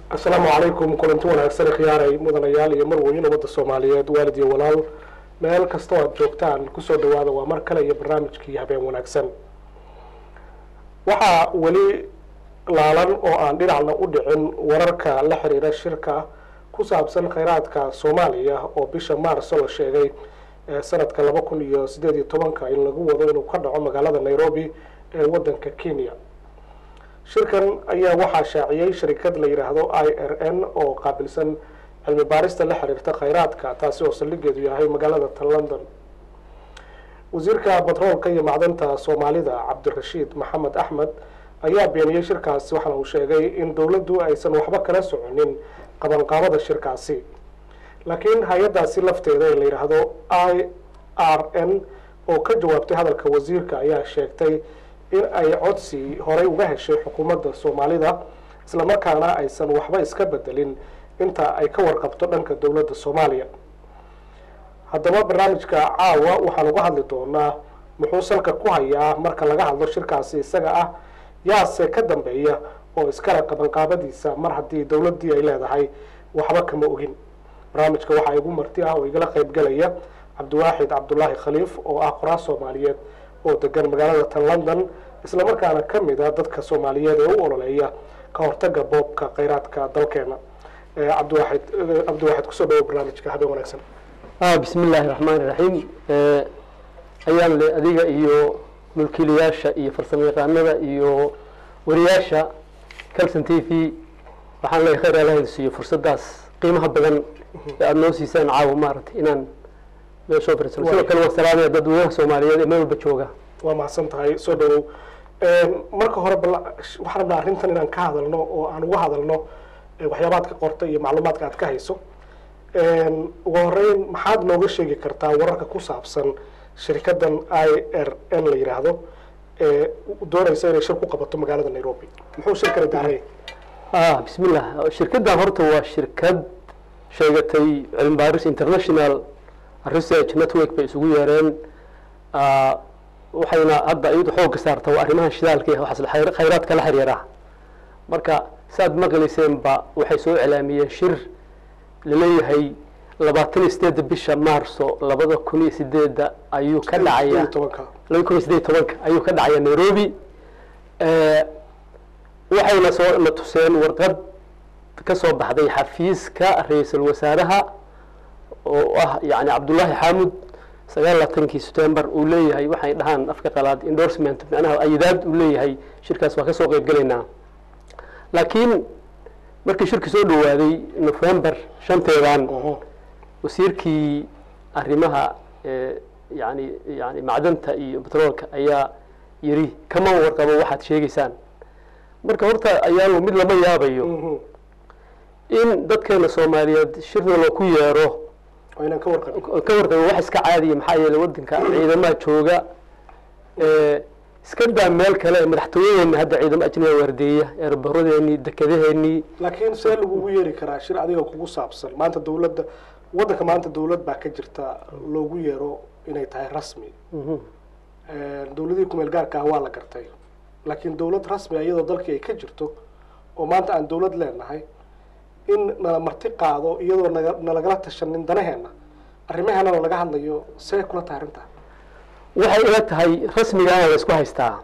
asalaamu calaykum kulanti wanaagsan khiyaaray mudanayaal iyo marweyn ummadda soomaaliyeed waalid iyo walaal meel kastoo aada joogtaan kusoo dhawaada waa mar kale iyo barnaamijkii habeen wanaagsan waxaa weli laalan oo aan dhinacna u dhicin wararka la xiriira shirka ku saabsan kheyraadka soomaaliya oo bisha maarso la sheegay sanadka laba kun iyo sideed iyo tobanka in lagu wado inuu ka dhaco magaalada nairobi ee wadanka kenya shirkan ayaa waxaa shaaciyey sharikad la yidhaahdo i r n oo qaabilsan cilmi baarista la xiriirta kheyraadka taasi oo saldhigeedu yahay magaalada tan london wasiirka batroolka iyo macdanta soomaalida cabdirashiid maxamed axmed ayaa beeniyey shirkaasi waxaana uu sheegay in dowladdu aysan waxba kala soconin qabanqaabada shirkaasi laakiin hay-addaasi lafteeda ee la yidhaahdo i r n oo ka jawaabtay hadalka wasiirka ayaa sheegtay in ay codsi horey uga heshay xukuumadda soomaalida islamarkaana aysan waxba iska bedelin inta ay ka warqabto dhanka dowladda soomaaliya haddaba barnaamijka caawa waxaan uga hadli doonaa muxuu salka ku hayaa marka laga hadlo shirkaasi isaga ah yaase ka dambeeya oo iskale qabanqaabadiisa mar haddii dowladdii ay leedahay waxba kama ogin barnaamijka waxaa igu marti ah oo igala qayb galaya cabdiwaaxid cabdulaahi khaliif oo ah qoraal soomaaliyeed oo degan magaalada tan london islamarkaana ka mid a dadka soomaaliyeed ee u ololeeya ka hortaga boobka kheyraadka dalkeena cabdiwaaxid cabdiwaaxid kusoo dhawo barnaamijka habeen wanaagsan bismi illaahi raxmaani raxiim ayaan le adiga iyo mulkiilayaasha iyo farsamo yaqaanada iyo wariyaasha calson t v waxaan leeyahay khayr ala helsiiyo fursaddaas qiimaha badan ee aada noo siisaan caawa maaragtay inaan meeshoo firsano sidoo kale waan salaamaya dadweynaha soomaaliyeed ee meel walba jooga waa mahadsan tahay soo dhawow marka hore bal waxaan rabnaa arrintan inaan ka hadalno oo aan uga hadalno waxyaabaad ka qorta iyo macluumaadka aad ka hayso ugu horeyn maxaad nooga sheegi kartaa wararka ku saabsan shirikadan i r n la yidhaahdo ee doonaysa inay shir ku qabato magaalada nairobi muxuu shirkani daaray bismillah shirkaddan horta waa shirkad sheegatay cilmi baaris international research network bay isugu yeereen waxayna hadda iyadu xoogga saarta waa arrimahan shidaalka iyo waxaas khayraadka la xiriira marka saaad maqlayseenba waxay soo iclaamiyeen shir laleeyahay labaatan iyo sideedda bisha maarso labada kun iyo sideedda ayuu ka dhacaya laba kun iyo sideed tobanka ayuu ka dhacaya nairobi waxayna soo na tuseen warqad ka soo baxday xafiiska ra-iisul wasaaraha oo ah yani cabdullaahi xaamud sagaal labaatankii september uu leeyahay waxay dhahaan afka qalaad endorsement macnaha ayadaad uu leeyahay shirkaas waa ka soo qeyb gelaynaa laakiin markii shirki soo dhawaaday november shanteedan wasiirkii arrimaha yani yani macdanta iyo betroolka ayaa yiri kama warqabo waxaad sheegaysaan marka horta ayaanu mid lama yaabayo in dadkeena soomaaliyeed shirna loo ku yeero ka warqabo wax iska caadiya maxaa yeeley wadanka ciidamaha jooga iska daa meel kale madaxtooyadeena hadda ciidamo ajnabiga waardeeya eeraboradeenii dekedaheenii laakiin see lagugu yeeri karaa shir adiga kugu saabsan maanta dawladda waddanka maanta dawlad baa ka jirta loogu yeero inay tahay rasmi dawladihii kumeel gaarka ah waa la gartay laakiin dawlad rasmi iyadoo dalkii ay ka jirto oo maanta aan dawlad leenahay in nala marti qaado iyadoo naga nalagala tashanin danaheena arrimaheenana laga hadlayo see kula tahay arrintaa waxay ila tahay rasmigaana la isku haystaa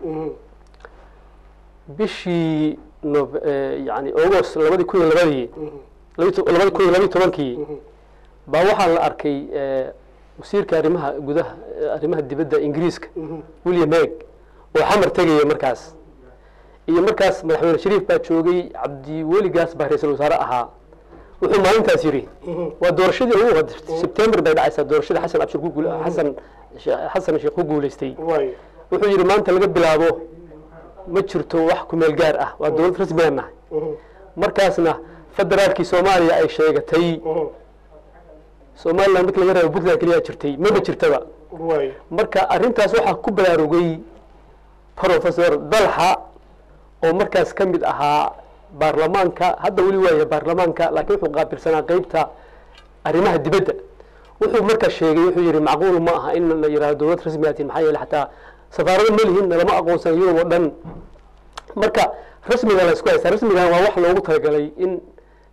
bishii nov yani august labadii kun iyo labadii labadi kun iyo labiyi tobankii baa waxaa la arkay wasiirka arrimaha gudaha arrimaha dibadda ingiriiska william heg oo xamar tegaya markaas iyo markaas madaxweyne shariif baa joogay cabdiweligaas baa ra-iisul wasaare ahaa wuxuu maalintaas yidhi waa doorashadii ugu sebtember bay dhacaysaa doorashadii xasan abshir ku guul xasan xasan sheekh ku guulaystay wuxuu yidhi maanta laga bilaabo ma jirto wax kumeel gaar ah waa dowlad rasmigaan nahay markaasna federaalkii soomaaliya ay sheegatay somaliland marki laga reebo puntland keliyaa jirtay maba jirtaba marka arrintaas waxaa ku baraarugay professor dalxa oo markaas ka mid ahaa baarlamaanka hadda weli waaya baarlamaanka laakiin wuxuu qaabilsanaa qeybta arrimaha dibadda wuxuu markaa sheegay wuxuu yihi macquul ma aha in la yihahdo dowlad rasmigaati maxaa yeele xataa safaarado ma lihin lama aqoonsan yurub oo dhan marka rasmiga la isku haystaa rasmigan waa wax loogu talagalay in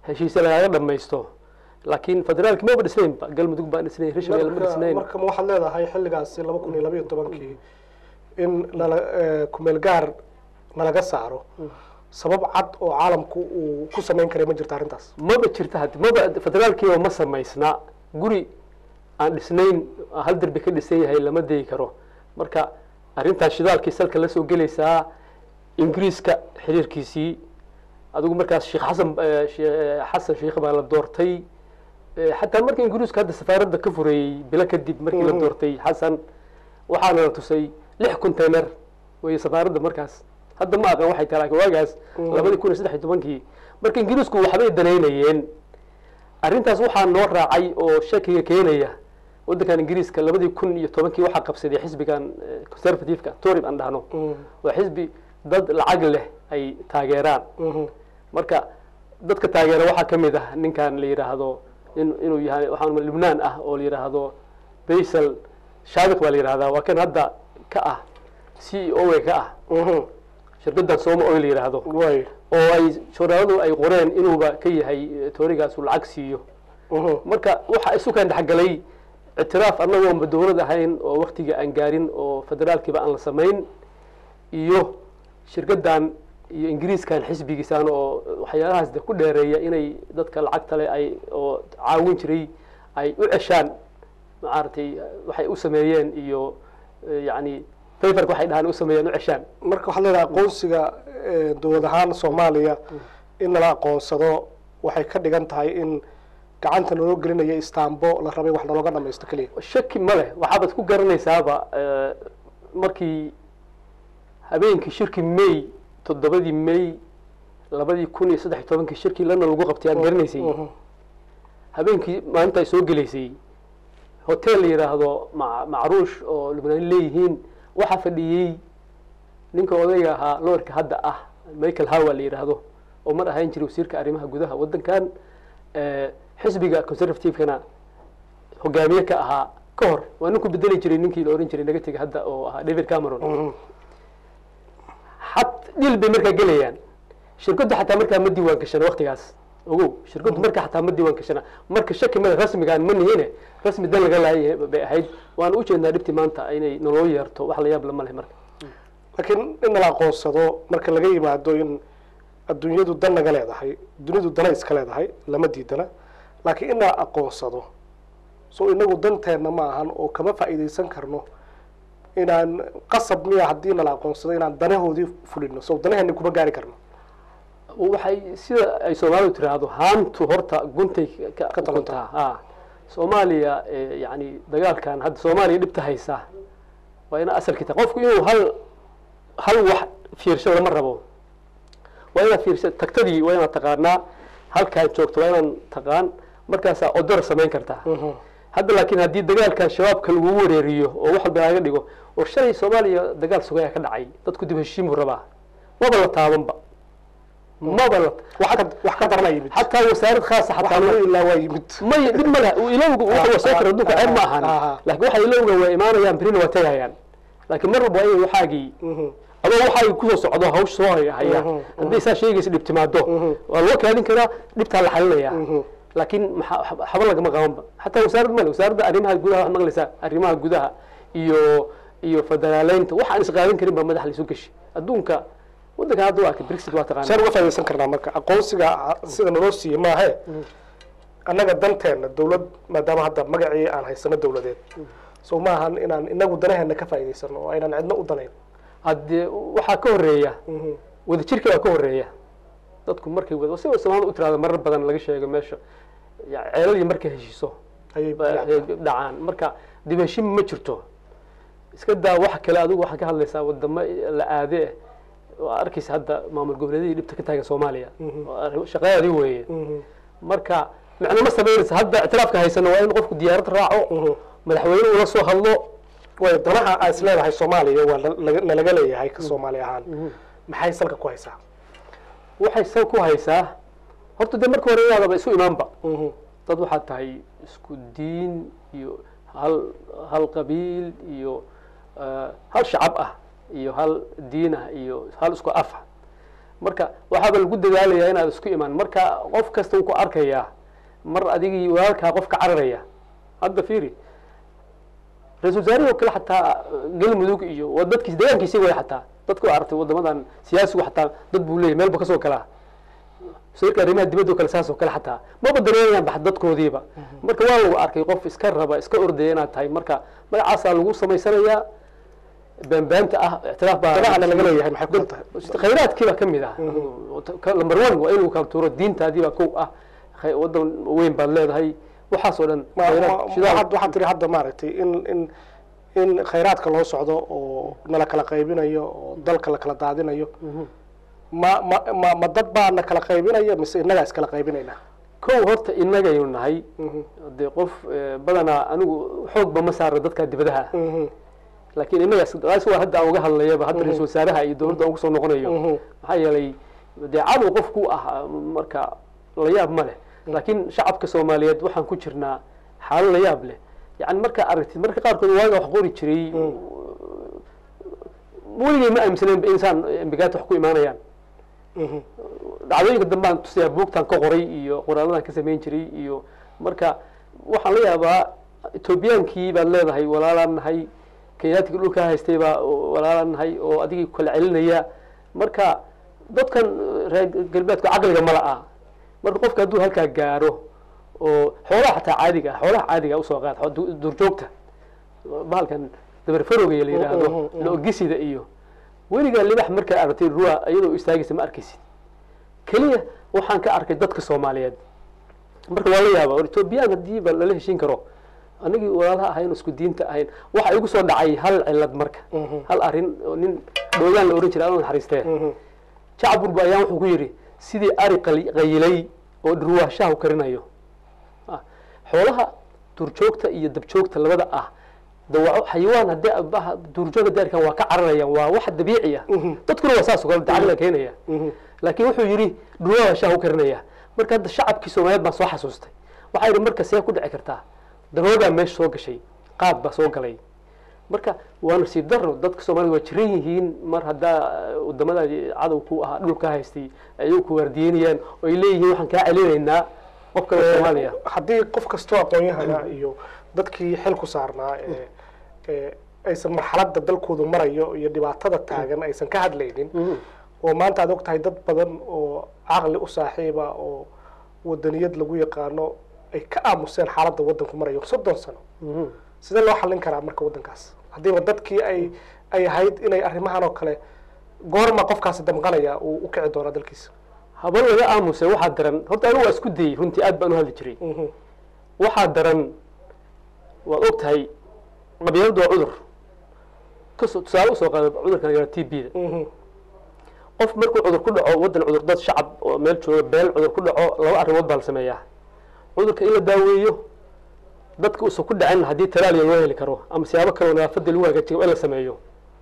heshiise lagaga dhamaysto laakiin federaalki maba dhisnaynba galmudug baan dhisnayn hirshabelle ma marka dhisnayn marka ma waxaad leedahay xilligaasi laba kun iyo labayo tobankii in nala eh, kumeel gaar nalaga saaro sabab cad oo caalamku uu ku samayn karay ma jirta arrintaas maba jirta had maba federaalkiiba ma samaysna guri aan dhisnayn hal derbi ka dhisan yahay lama degi karo marka arrintaas shidaalkii salka la soo gelaysaa ingiriiska xiriirkiisii adigu markaas sheekh xasan eh, shee- xasan sheikh baa la doortay Eh, xataa markii ingiriisku hadda safaaradda ka fureeyey bilo kadib markii la Mhm. doortay xasan waxaana la tusay lix container wey safaaradda markaas hadda ma aqaan waxay tahay laakiin waagaas Mhm. labadii kun iyo saddex iyo tobankii marka ingiriisku waxbay danaynayeen arrintaas waxaa noo raacay oo shakiga keenaya waddankan ingiriiska labadii kun iyo tobankii waxaa qabsaday xisbigan eh, conservative-ka tory aan dhahno Mhm, waa xisbi dad lacag leh ay taageeraan mhm, marka dadka taageera waxaa ka mid ah ninkan la yidhaahdo in inuu yahay waxaan lubnaan ah oo la yidhaahdo baysal shaabiq baa la yidhahdaa waa kan hadda ka ah c e o ka ah mhm. shirkaddan sooma oil la yidhaahdo way oo ay joornaaladu ay qoreen inuuba ka yahay eh, toorigaas uu lacag siiyo mhm, marka waxa isu kan dhexgalay ictiraaf annagoonba dowlad ahayn oo waktiga aan gaarin oo federaalkiiba aan la samayn iyo shirkaddan iyo ingiriiskan xisbigiisaan oo waxyaalahaas de ku dheereeya inay dadka lacagta leh ay oo caawin jiray ay u ceshaan maaragtay waxay u sameeyeen iyo eh, yacni paperka waxay dhahaan u sameeyeen u ceshaan marka waxaad leedahay aqoonsiga eh, dowlad ahaan soomaaliya in nala aqoonsado waxay ka dhigan tahay in gacanta naloo gelinaya istaambo la rabay wax nalooga dhamaysto keliya shaki ma leh waxaabaad ku garanaysaaba eh, markii habeenkii shirkii may toddobadii may labadii kun iyo saddex iyo tobankii shirkii lana lagu qabtay aad garanaysay Mhm, habeenkii maalinta ay soo gelaysay hotel la yidhaahdo ma- macruush oo lubnaan leeyihiin waxaa fadhiyey ninka odayga ahaa loorka hadda ah michael hawa la yidhaahdo oo mar ahaan jiray wasiirka arrimaha gudaha waddankan eh, xisbiga conservative-kana hogaamiye ka ahaa ka hor waa ninku bedeli jiray ninkii la ohan jiray naga tegay hadda oo ahaa david cameron mhm. xat dhil bay markaa gelayaan shirkaddu xataa markaa ma diiwaan gashana waktigaas ogow shirkaddu markaa xataa ma diiwaan gashana marka shaki male rasmigaan ma nihine rasmi dan laga laayay bay ahayd waan u jeednaa dhibti maanta inay naloo yeerto wax la yaab lama leh marka laakiin in nala aqoonsado marka laga yimaado in adduunyadu dan naga leedahay dunidu dana iska leedahay lama diidana laakiin in nala aqoonsado so inagu danteenna ma ahan oo kama faa'iidaysan karno inaan qasab miya haddii nala aqoonsado inaan danahoodii fulino so danaheeni kuma gaari karno waxay sida ay soomaalidu tiraahdo haantu horta guntay ka Ka talantaa. ukuntaa ha soomaaliya eh, yacni dagaalkan hadda soomaaliya dhibta haysa waa ina asalkii tahay qofku inuu hal hal wax fiirsho lama rabo waa inaad fiirsha tagtadii waa inaad taqaanaa halkaad joogto waa inaan taqaan markaasaa odor samayn kartaa hadda laakiin haddii dagaalkan shabaabka lagu wareeriyo oo wax walba laga dhigo oo shalay soomaaliya dagaal sugaya ka dhacay dadku dib heshiin buu rabaa maba la taabanba maba la wax ka wax ka darana yimid xataa wasaarad khaasa waxa xataa lagu ma- ilaa waa yimid may dhib male ilowga waxa soo kara adduunka ceeb ma ahan Aha. laakiin waxa ilowga waa imaanayaan birina waa tegayaan laakiin mar walba waa inay waxaagii Mhm. adoo waxaagii kusoo socdo hawsh soo haya haya Mhm, hadday saa sheegaysa dhib timaado Mhm. waa loo kaadin karaa dhibtaa la xalinaya Mhm. laakiin maxaa xaba lagama qabanba xataa wasaarad male wasaaradda arrimaha gudaha waxaad maqlaysaa arrimaha gudaha iyo iyo federaaleynta waxaan isqaadan karin baa madax laisu geshi adduunka waddankan hadda waa ka brexit waa taqaana saan uga faaidaysan karnaa marka aqoonsiga sida naloo siiyey maahe annaga danteena dowlad maadaama hadda magacii aan haysano dowladeed so ma ahan inaan inagu danaheena ka faa'idaysano oo aynan cidna u danayn haddee waxaa ka horeeya Mhm. wadajirka waa ka horeeya dadku markay wada si soomaalida u tirahdo marar badan laga sheego meesha ya- ceeladii markay heshiiso ayay ba- ay dhacaan marka dib heshin ma jirto iska daa wax kale adigu waxaad ka hadlaysaa wadamo la aade eh waa arkaysa hadda maamul goboleedyadii dhibta ka taagan soomaaliya Mhm. Waa arrin- shaqadeedii weeye Mhm. marka macno ma samaynaysa hadda ictiraafka haysano waa in qofku diyaarad raaco Mhm. madaxweyne ula soo hadlo way danaha aa is leedahay soomaaliya waa na- laga- nalaga leeyahay ka soomaali ahaan maxay salka ku haysaa waxay sal ku haysaa horta dee marka hore inaadaba isu imaanba Mhm. dad waxaad tahay isku diin iyo hal hal qabiil iyo eh, hal shacab ah iyo hal diin ah iyo hal isku af ah marka waxaaba lagu dadaalayaa inaad isku imaan marka qof kasta wuu ku arkayaa mar adigii walaalkaa qof ka cararaya hadda fiiri ra-isul wasaarihii oo kale xataa galmudug iyo waa dadkiis deegaankiisi way xataa dadka waa aragtay wadamadan siyaasigu xataa dad buu leeyahy meelba kasoo galaa wasiirka arrimaha dibadda oo kale saas oo kale xataa maba dareemayaan bax dadkoodiiba marka waa lagu arkay qof iska raba iska ordaya inaad tahay marka magacaasaa lagu samaysanayaa baanbaanta ah ictiraaf baa danahana laga leeyahay maxay kula tahay khayraadkii baa ka mid ah number one waa inuu kala tuuro diintaadii baa kow ah khay- wadan weyn baad leedahay waxaas oo dhan Ma- khayraad, ma- shidaal. waxaad waxaad tiri hadda maaragtay in in in khayraadka loo socdo oo nala kala qaybinayo oo dalka la kala daadinayo ma ma ma ma dad baa na kala qaybinaya mise innagaa iskala qaybinayna kow horta innagaynu nahay Mhm, dee qof eh, badanaa anigu xoogba ma saaro dadka dibadaha mhm, laakiin innaga taas waa hadda aan uga hadlayaba hadda ra-isul wasaaraha iyo dowladda aan kusoo noqonayo mhm. maxaa yeelay dee cadow qofku ah marka la yaab ma leh laakiin shacabka soomaaliyeed waxaan ku jirnaa xaalo la yaab leh yani markaa aragtid marka qaarkood waaga wax qori jiray weligay ma aaminsaneen insaan embigaata wax ku imaanayaan Mhm. dhacdooyinka dambaan tusayaa buugtan ka qoray iyo qoraaladan ka samayn jiray iyo marka waxaan la yaabaa etoobiyaankii baad leedahay walaalaan nahay kenyaatiga dhulkaa haystay baa walaalaan nahay oo adigii kala celinaya marka dadkan reer galbeedka caqliga mala ah marka qofka hadduu halkaa gaaro oo xoolaha xataa caadiga ah xoolaha caadiga usoo qaad xo- du- duurjoogta bahalkan dabarfarowga la yidhaahdo Mhm, mhm. lo-gisida iyo weligaa libax markaa aragtay ruwa iyadoo istaagaysa ma arkaysid keliya waxaan ka arkay dadka soomaaliyeed marka waa la yaaba or etoobiyaan hadiiba lala heshin karo anigii walaalaha ahayn isku diinta ahayn waxa igu soo dhacay hal cilad marka Mhm. hal arin oo nin dhoogaan la ohan jiray alla naxariistee Mhm. jacburba ayaan wuxuu ku yidhi sidii ari qali- qayilay oo dhurwaashaha u karinayo Ah, xoolaha duurjoogta iyo dabjoogta labada ah dawaco xayawaan haddii abaha duurjoog haddii arkaan waa ka cararayaan waa wax dabiici ah Mhm. dadkuna waa saas oo kale dacliga keenaya Mhm. laakiin wuxuu yidhi dhurwaashaha u karinaya marka hadda shacabkii soomaaliyeed baan soo xasuustay waxaa yidhi marka see ku dhici kartaa daroogaa meesha soo gashay qaad baa soo galay marka waa nasiib daro dadka soomaalida waa jiran yihiin mar haddaa wadamada cadow ku ahaa dhulka haystay ayay ku waardiyeynayaan oo ay leeyihiin waxaan kaa celinaynaa qof kale oo soomaaliya haddii qof kastoo aqoon-yahana iyo dadkii xil ku saarnaa ee ee aysan marxaladda dalkoodu marayo iyo dhibaatada taagan aysan ka hadlaynin oo maanta aad og tahay dad badan oo caqli u saaxiiba oo wadaniyad lagu yaqaano ay ka aamuseen xaaladda waddanku marayo soddon sano sidee loo xallin karaa marka waddankaas haddiiba dadkii ay ay ahayd inay arrimahan oo kale goorma qofkaasi damqanaya uu u kici doonaa dalkiisa haba laga aamuse waxaa daran horta anigu waa isku dayey runtii aad baan u hadli jiray Mhm. waxaa daran waad og tahay qabyaaladu waa cudur kasoo tusaale usoo qaada cudurkan la t b da Mhm. qof markuu cudur ku dhaco waddan cudur dad shacab oo meel jooga beel cudur ku dhaco laba arrimood baa la sameeyaa cudurka in la daaweeyo dadka uusan ku dhacin haddii talaaliya loo heli karo ama siyaabo kaleo nadaafadda lagu hagaajiyo in la sameeyo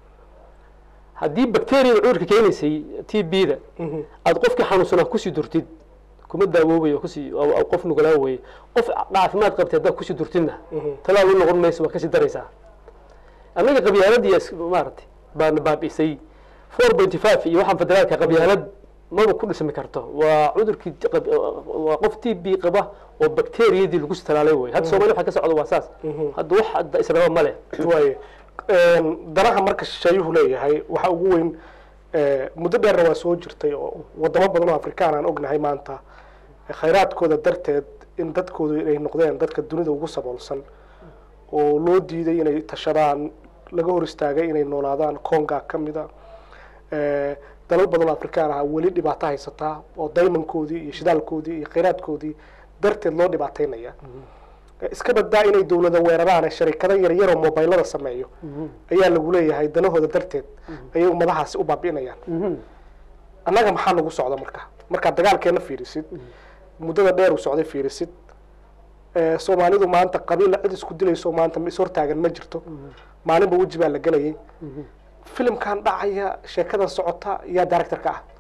haddii bacteriyada cudurka keenaysay t b da Mhm. aada qofkii xanuunsanaa kusii durtid kuma daawoobayo kusii oo- oo qof nugulaa weye qof caafimaad qabtay haddaad kusii durtidna Mhm. talaal u noqon mayso waa kasii daraysaa annaga qabyaaladii is- maaragtay baana baabi'isay four pointy five iyo waxaan federaalka qabyaalad maba ku dhismi karto waa cudurkii qab- waa qof t b qaba oo bakteriyadii lagu talaalay wey hadda soomaliya waxa ka socda waa saas Mhm. hadda wax hadda israaba ma leh waaye danaha marka shisheeyuhu leeyahay waxa ugu weyn eh, muddo dheerna waa soo jirtay oo wadamo badan oo afrikaan aan ognahay maanta eh, khayraadkooda darteed in dadkoodu inay noqdeen dadka dunida ugu saboolsan oo loo diiday inay tashadaan laga hor istaagay inay noolaadaan conga ka mida Eh, dalal badan oo afrikaan ah weli dhibaato haysataa oo daymankoodii iyo shidaalkoodii iyo khayraadkoodii darteed loo dhibaateynaya iska badaa inay dawlada weeraraan ee sharikado yaryar oo mobaylada sameeyo ayaa lagu leeyahay danahooda darteed ayay ummadahaasi u baabi'inayaan annaga maxaa nagu socda marka markaad dagaalkeena fiirisid muddada dheer uu socday fiirisid Eh, soomaalidu maanta qabiilla cid isku dilayso maanta is hortaagan ma jirto maalinba weji baa la gelayay filimkan dhacaya sheekadan socota yaa directorka ah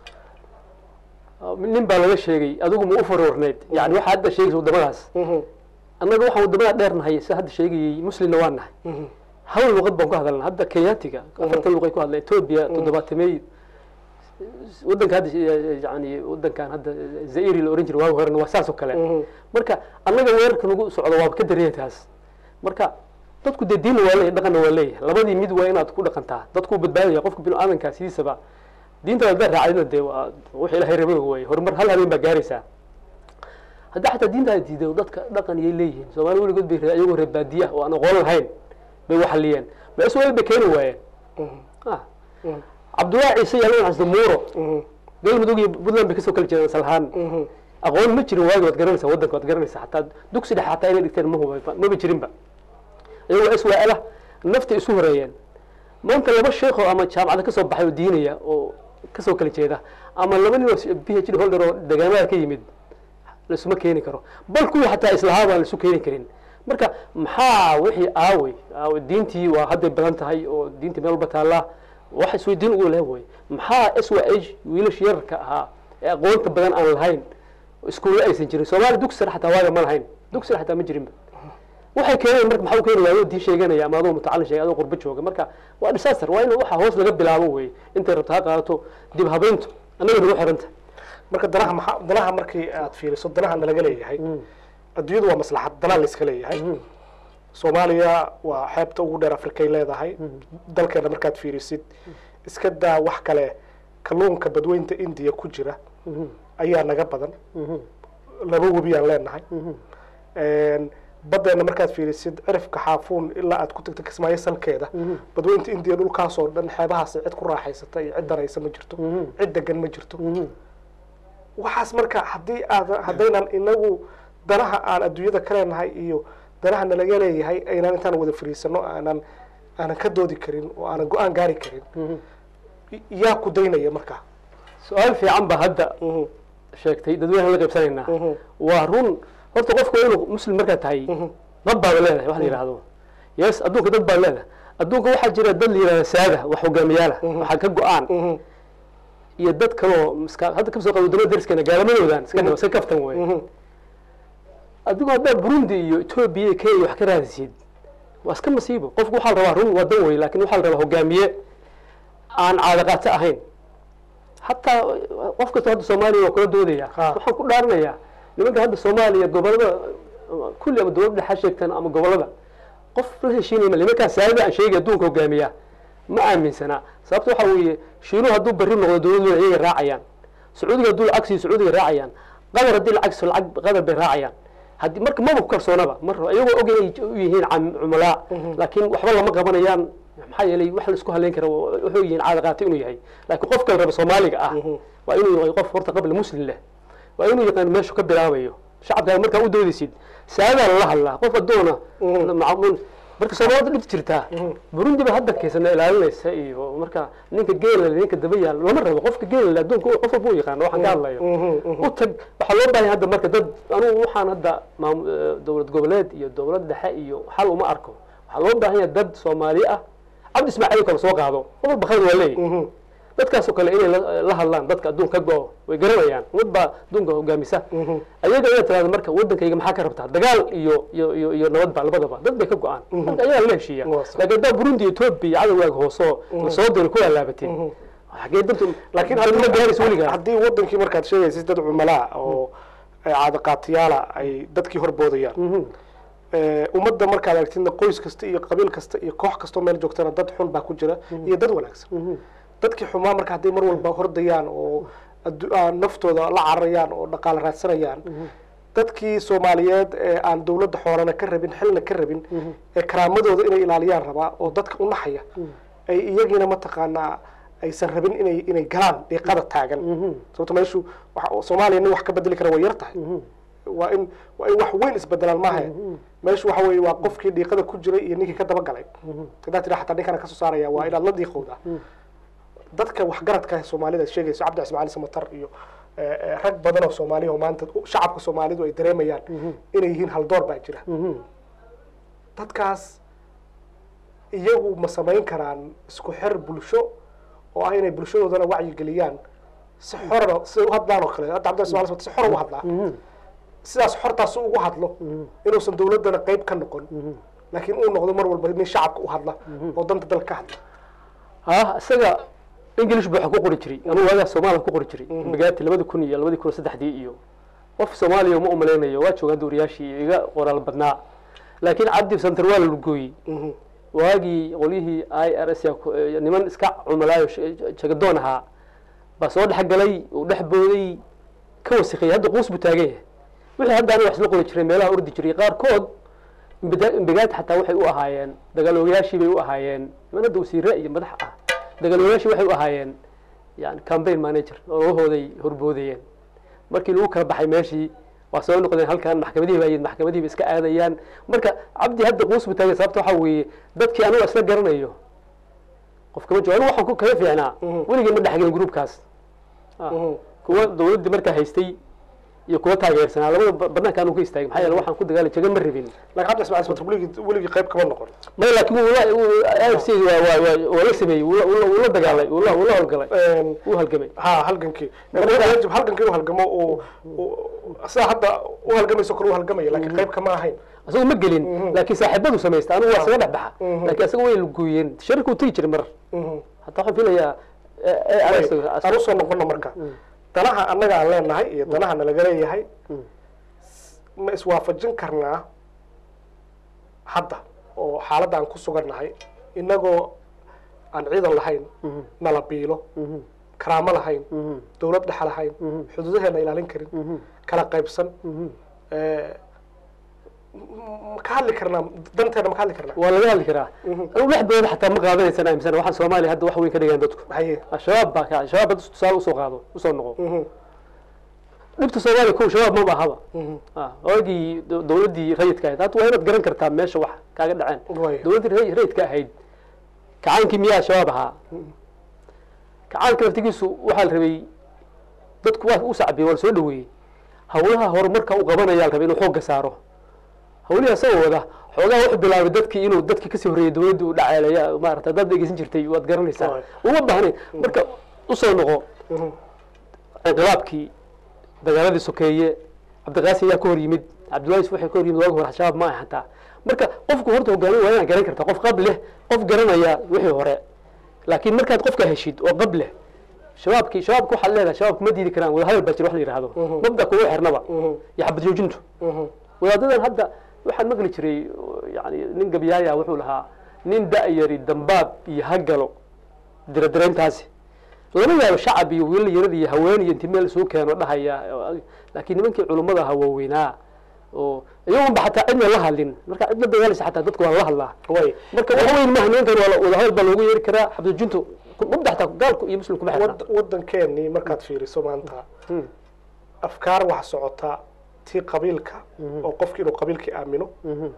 nin baa laga sheegay adigu ma u faroorneyd yani waxaa hadda sheegaysa wadamadaas Mhm, annaga waxaan wadamada dheer nahay sida hadda sheegayay muslimna waa nahay mhm, hal luqad baan ku hadalna hadda kenyaatiga afartan luqay ku hadla etoobiya toddobaatamey wadanka hadda yani wadankan hadda zairi la oran jiray waagi horena waa saas oo kale marka annaga weerarka nagu socdo waaba ka dareya taas marka dadku dee diinna waa leeyahy dhaqanna waa leeyahay labadii mid waa inaad ku dhaqantaa dadku badbaadaya qofka binu aadankaa sidiisaba diinta haddaad raacdina dee waa wix ilahay rabay waaye horumar hal habeen baa gaaraysaa hadda xataa diinta ay diiday dadka dhaqan iyay leeyihiin soomaali weligood bay re- iyagoo reer baadiya ah oo aan aqoon lahayn bay waxaliyeen ma isweel bay keeni waayeen ah cabdullaahi ciise yaalin xasda muuro galmudug iyo puntland bay kasoo kala jeedaan salahaan aqoon ma jirin waagi waad garanaysaa waddanka waad garanaysaa xataa dugsi dhexe xataa inay dhigteen mahuba maba jirinba iyagoo iswaala nafta isu horeeyeen maanta laba sheekho ama jaamacada kasoo baxay oo diinaya oo kasoo kala jeeda ama laba nin oo b h d holder oo degaamada ka yimid laisuma keeni karo bal kuwii xataa islahaa baan laisu keeni karin marka maxaa wixii aawey aawey diintii waa hadday badan tahay oo diintii meel walba taallaa wax isweydiin ugu leh wey maxaa s y h wiilash yararka ahaa ee aqoonta badan aan lahayn iskuulle aysan jirin soomaali dugsar xataa waaga ma lahayn dugsar xataa ma jirinba waxay keeneen marka maxaa u keeni waaya adoo diin sheeganaya ama adoo mutacalin sheegay adoo qurbo jooga marka waa disaster waa in waxa hoos laga bilaabo wey intay rabta ha qaadato dib habeyntu annaga nagu xiranta marka danaha maxaa danaha markii aad fiiriso danaha nalaga leeyahay adduunyadu waa maslaxad danaa layska leeyahay soomaaliya waa xeebta ugu dheer afrikay leedahay dalkeena markaad fiirisid iska daa wax kale kalluunka badweynta indiya ku jira ayaa naga badan laba webiyaan leenahay baddeena markaad fiirisid cirifka xaafuun ilaa aad ku tagta kismaayo salkeeda badweynta indiya dhulkaasoo dhan xeebahaas cid ku raaxaysata iyo cid daraysa ma jirto cid degan ma jirto waxaas marka haddii aad haddaynan inagu danaha aan adduunyada ka leenahay iyo danaha nalaga leeyahay aynaan intaan wada fariisano aanan aanan ka doodi karin oo aanan go-aan gaari karin yaa ku daynaya marka su-aal fiican ba hadda sheegtay dadweynaha la qaybsanaynaa waa run horta qofku waa inuu muslim markaad tahay dad baad leedahay wax la yidhaahdo yes adduunka dad baad leedahay adduunka waxaa jira dad la yidhahda saada wax hogaamiyaala waxaa ka go-aan iyo dad kaloo miska hadda kasoo qaba wadamada dariskeena gaalamadoodan iska dhaba iska kaftan wey adigu haddaa burundi iyo etoobiya iyo kenya wax ka raadisid waa iska masiibo qofku waxaa la rabaa run waa dan wey lakin waxaa la rabaa hogaamiye aan caadaqaato ahayn hataa qof kastoo hadda soomaaliya waa kula doodaya waxaan ku dhaaranayaa nimanka hadda soomaaliya gobolada kulli ama dowlad dhexa sheegtaan ama gobolada qof la heshiinaya nimankaan saadada aan sheegay adduunka hogaamiya ma aaminsanaa sababta waxa weeye shiinuhu hadduu bari noqdo dowladooda iyagay raacayaan sacuudiga hadduu lacag siiyo sacuudiga raacayaan qatar haddii lacag siiyo lacag qatar bay raacayaan haddii marka maba ku kalsoonaba mar iyagoo og inay u yihiin cumulaa laakiin waxba lama qabanayaan maxaa yeelay wax la isku haleyn kara wuxuu yihiin caada qaatay inuu yahay laakiin qofka la raba soomaaliga ah waa inuu yahay qof horta qabla muslim leh waa inuu yaqaan meeshu ka bilaabayo shacabkaaga markaa u doodaysid saadaa lala hadlaa qof addoona marka soomaalida dhibta jirtaa burundi ba hadda keysana ilaalinaysa iyo marka ninka geela ninka daba yaal lama rabo qofka geela adduunka qof walba u yaqaano waxaan ka hadlayo u tag waxaa loo baahay hadda marka dad anugu waxaan hadda maam dowlad goboleed iyo dowlad dhexe iyo xal uma arko waxaa loo baahan yahay dad soomaali ah cabdi ismaaciil kale soo qaado qof walba khalad waa leeyahy dadkaasoo kale inay la hadlaan dadka adduunka ka go-o way garanayaan ummad baa adduunka hogaamisa ayaga ayaa tirahda marka waddankayga maxaa ka rabtaa dagaal iyo iyo iyo iyo nabad ba labadaba dad bay ka go-aan marka ayagaa la heshiiya laakiin haddaa burundi etoobiya cadowgaaga hoosoo lasoo diro ku alaabateen xagee dantu laakiin ma gaaraysa weligaa haddii wadankii markaad sheegaysid dad cumalaa oo caadaqaatiyaala ay dadkii horboodayaan ummadda markaad aragtidna qoys kasta iyo qabiil kasta iyo koox kastoo meel joogtana dad xun baa ku jira iyo dad wanaagsan dadkii xumaa marka hadday mar walba hordayaan oo naftooda la cararayaan oo dhaqaale raadsanayaan dadkii soomaaliyeed ee aan dowladda xoolana ka rabin xilna ka rabin ee karaamadooda inay ilaaliyaan rabaa oo dadka u naxaya ay iyagiina mataqaanaa aysan rabin inay inay galaan dhiiqada taagan sababto meeshu soomaaliya nin wax ka bedeli kara way yar tahay waa in waa in wax weyn isbedelaan maaha meeshu waxa weye waa qofkii dhiiqada ku jiray iyo ninkii ka dabagalay hadaa tira xataa ninkana kasoo saaraya waa inaad la dhiiqowdaa dadka waxgaradka soomaalida sheegayso cabdi ismaciil samatar iyo rag badan oo soomaaliya oo maanta shacabka soomaalidu ay dareemayaan inay yihiin haldoor baa jira dadkaas iyagu ma samayn karaan isku xer bulsho oo ah inay bulshadoodana wacyigeliyaan si xorana si u hadlaan oo kale hadda cabdi ismaciil samatar si xor ugu hadlaa sidaas xortaas ugu hadlo inuusan dowladdana qeyb ka noqon laakiin uu noqdo mar walba nin shacabka u hadla oo danta dalka ka hadla ah isaga english buu wax ku qori jiray ama waagaa soomaaliya ku qori jiray magaati labadi kun iyo labadi kun iyo saddexdii iyo qof soomaaliya uma umalaynayo waa jooga dowriyaashii iyo iga qoraal badnaa laakiin cabdi center waa la lugooyey Mhm. waagii qolyihii i r s niman iska cumalaayo sh- jagadoon ahaa baa soo dhex galay uu dhex booday ka wasikayay hadda quus buu taagan yahay wixii hadda aniga wax isla qori jiray meelaha ordi jiray qaarkood imbida- imbigaad xataa waxay u ahaayeen dagaaloogayaashii bay u ahaayeen niman hadda wasiire iyo madax ah dagaaloogayaashii waxay u ahaayeen yani campaign manager oo lahooday horboodayeen markii lagu kala baxay meeshii waa soo noqdeen halkan maxkamadihii baa yimid maxkamadihii bay iska aadayaan marka cabdi hadda quus buu taagay sababta waxaa weeye dadkii anigu isla garanayo qof kama joogo anigu waxaan ku kaga fiicnaa Mhm. weligii ma dhexgelin gruubkaas Ah. Mhm. kuwa dawladdii markaa haystay iyo kuwa taageersanaa labada ba- banaanka anu ka istaagay maxaa yeele waxaan ku dagaalay jaga ma rabin laakiin cabdi ismaaciil sabatar weligii weligii qayb kama noqon may laakiin wuu la- wuu- AFC waa waa waa waa la sameeyey wuu la- wuu la- wuu la dagaalay wuu la wuu la howlgalay Een, wuu halgamay ha halgankii wajib halgankii inuu halgamo uu uu- sidaa hadda u halgamayso kale u halgamaya laakiin qayb kama ahayn asagu ma gelin laakiin saaxiibadu samaysta anigu waa isaga dhex baxa Mhm. laakiin asaga way lugooyeen sharikuu tegi jiray mar Mhm. hataa waxaan filayaa eh, eh, Way, asaga- aan usoo noqono marka danaha annaga aan leenahay iyo danaha nalaga leeyahay Mm. ma iswaafajin karnaa hadda oo xaaladda aan ku sugannahay innagoo aan ciidan lahayn Mhm. nala biilo Mhm. karaamo lahayn Mhm. dowlad dhexa lahayn Mhm. xuduudaheena ilaalin karin Mhm. kala qaybsan Mhm. Eh, m- ma ka hadli karnaa danteena ma ka hadli karnaa waa laga hadli karaa Mhm. anigu dhexdooda xataa ma qaadanaysan aaminsan waxaan soomaaliya hadda wax weyn ka dhigaan dadku haye shabaab baa ka shabaab hadda tusaale usoo qaado usoo noqo Mhm. dhibta soomaaliya kow shabaab maba ahaba Mhm. Ah, waagii do- dowladdii rayidka ahayd hadda waa inaad garan kartaa meesha wax kaaga dhaceen Way. dowladdii ray- rayidka ahayd kacaankii miyaa shabaab ahaa kacaanka laftigiisu waxaa la rabay dadku waa u sacbiyey waa la soo dhaweeyey hawlaha horumarka u qabanaya la rabay inuu xoogga saaro hawlihii asagoo wada xoogaa wuxuu bilaabay dadkii inuu dadkii kasii horreeyay dowladdii u dhaceelaya maarata haddaad dhegeysan jirtay waad garanaysaa Waay. uma baahnayn marka usoo noqo Mhm. inqilaabkii dagaaladii sokeeye cabdiqaasi ayaa ka hor yimid cabdillahi yusuf waxay ka hor yimid waagi hore shabaab ma aha xataa marka qofku horta hogaamin waa inaad garan kartaa qof qab leh qof garanaya wixii hore laakiin markaad qofka heshid oo qab leh shabaabkii shabaabka waxaad leedahay shabaabku ma diidi karaan wadahadal baa jira wax la yidhaahdo Mhm. mabda kugu xirnaba Mhm. iyo xabad joojintu Mhm. wadaadadan hadda waxaan maqli jiray yani nin gabyaaya wuxuu lahaa nin da-yari dambaab iyo hagalo diradirayntaasi lama yaabo shacab iyo wiil yarad iyo haween iyo inti meel isugu keeno dhahaya laakiin nimankii culummada ahaa waaweynaa oo iyagunba xataa cidna la hadlin marka cid la dagaalaysa xataa dadku waa la hadlaa way marka wax weyn maaha nimankan waa la- wadahadal baa loogu yeeri karaa xabdijintu mabda xataa gaalku iyo muslimku ma xirna Wad- waddankeenii markaad fiiriso maanta Hmm. afkaar wax socota tii qabiilka oo qofki inuu qabiilkii aamino Mhm.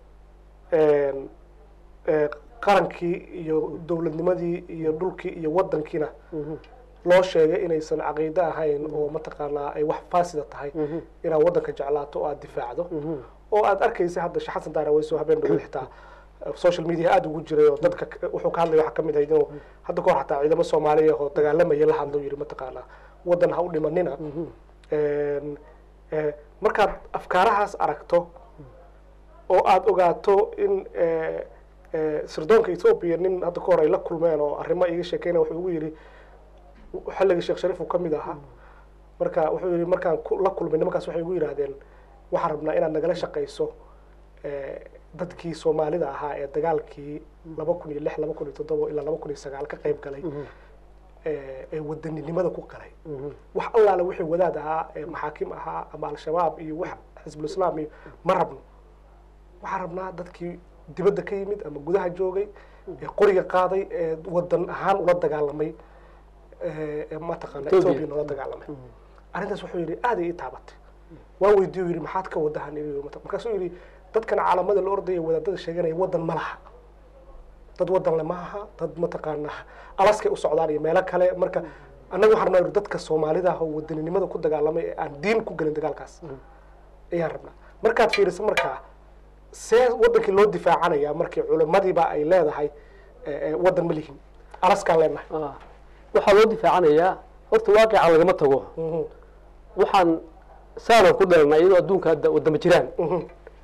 een, ee, qarankii iyo dowladnimadii iyo dhulkii iyo waddankiina Mhm. loo sheegay inaysan caqiide ahayn oo mataqaanaa ay wax faasida tahay Mhm. inaad waddanka jeclaato oo aad difaacdo Mhm. oo aad arkaysa hadda sheekh xasan daaraweyso habeen dhawo xitaa social media aada ugu jiray oo dadka k- wuxuu ka hadlaya waxaa kamid ahayd inuu hadda kahor xataa ciidamo soomaaliya oo dagaalamaya la hadlo yiri mataqaanaa waddan ha u dhimanina Een, ee, markaad afkaarahaas aragto oo aada ogaato in ee, ee, sirdoonka ethoobia nin hadda ka hor ay la kulmeen oo arrimo iga sheekeynaya wuxuu ugu yidhi xilligii sheekh shariif uu ka mid ahaa marka wuxuu yidhi markaan ku- la kulmay nimankaas waxay ugu yidhaahdeen waxaan rabnaa inaad nagala shaqayso ee, dadkii soomaalida ahaa ee dagaalkii laba kun iyo lix laba kun iyo toddoba ilaa laba kun iyo sagaal ka qayb galay ee ee wadaninimada ku galay wax allaale wixii wadaad ahaa ee maxaakim ahaa ama al-shabaab iyo wax xisbulislaam iyo ma rabno waxaan rabnaa dadkii dibadda ka yimid ama gudaha joogay ee qoriga qaaday ee wadan ahaan ula dagaalamay ee ee mataqaana Ethiopia. ethoobia ula dagaalamay arrintaas wuxuu yidhi aad ay ii taabatay waan weydiiyo yidhi maxaad ka wadahan Yidhi, markaasuu yidhi dadkan caalamada la ordaya wadaadada sheeganaya wadan ma laha dad wadan le maaha dad mataqaana alaskay u socdaan iyo meelo kale marka annaga waxaan rabnaa dadka soomaalida ah oo wadaninimada ku dagaalamay ee aan diin ku gelin dagaalkaas ayaan rabnaa markaad fiiriso markaa see wadankii loo difaacanaya markii culimadiiba ay leedahay ee, ee, wadan ma lihin alaskaan leenahay Ah. waxaa loo difaacanayaa horta waaqica lagama tago Mhm, waxaan saanan ku dhalanay iyadoo adduunka hadda wadama jiraan mhm,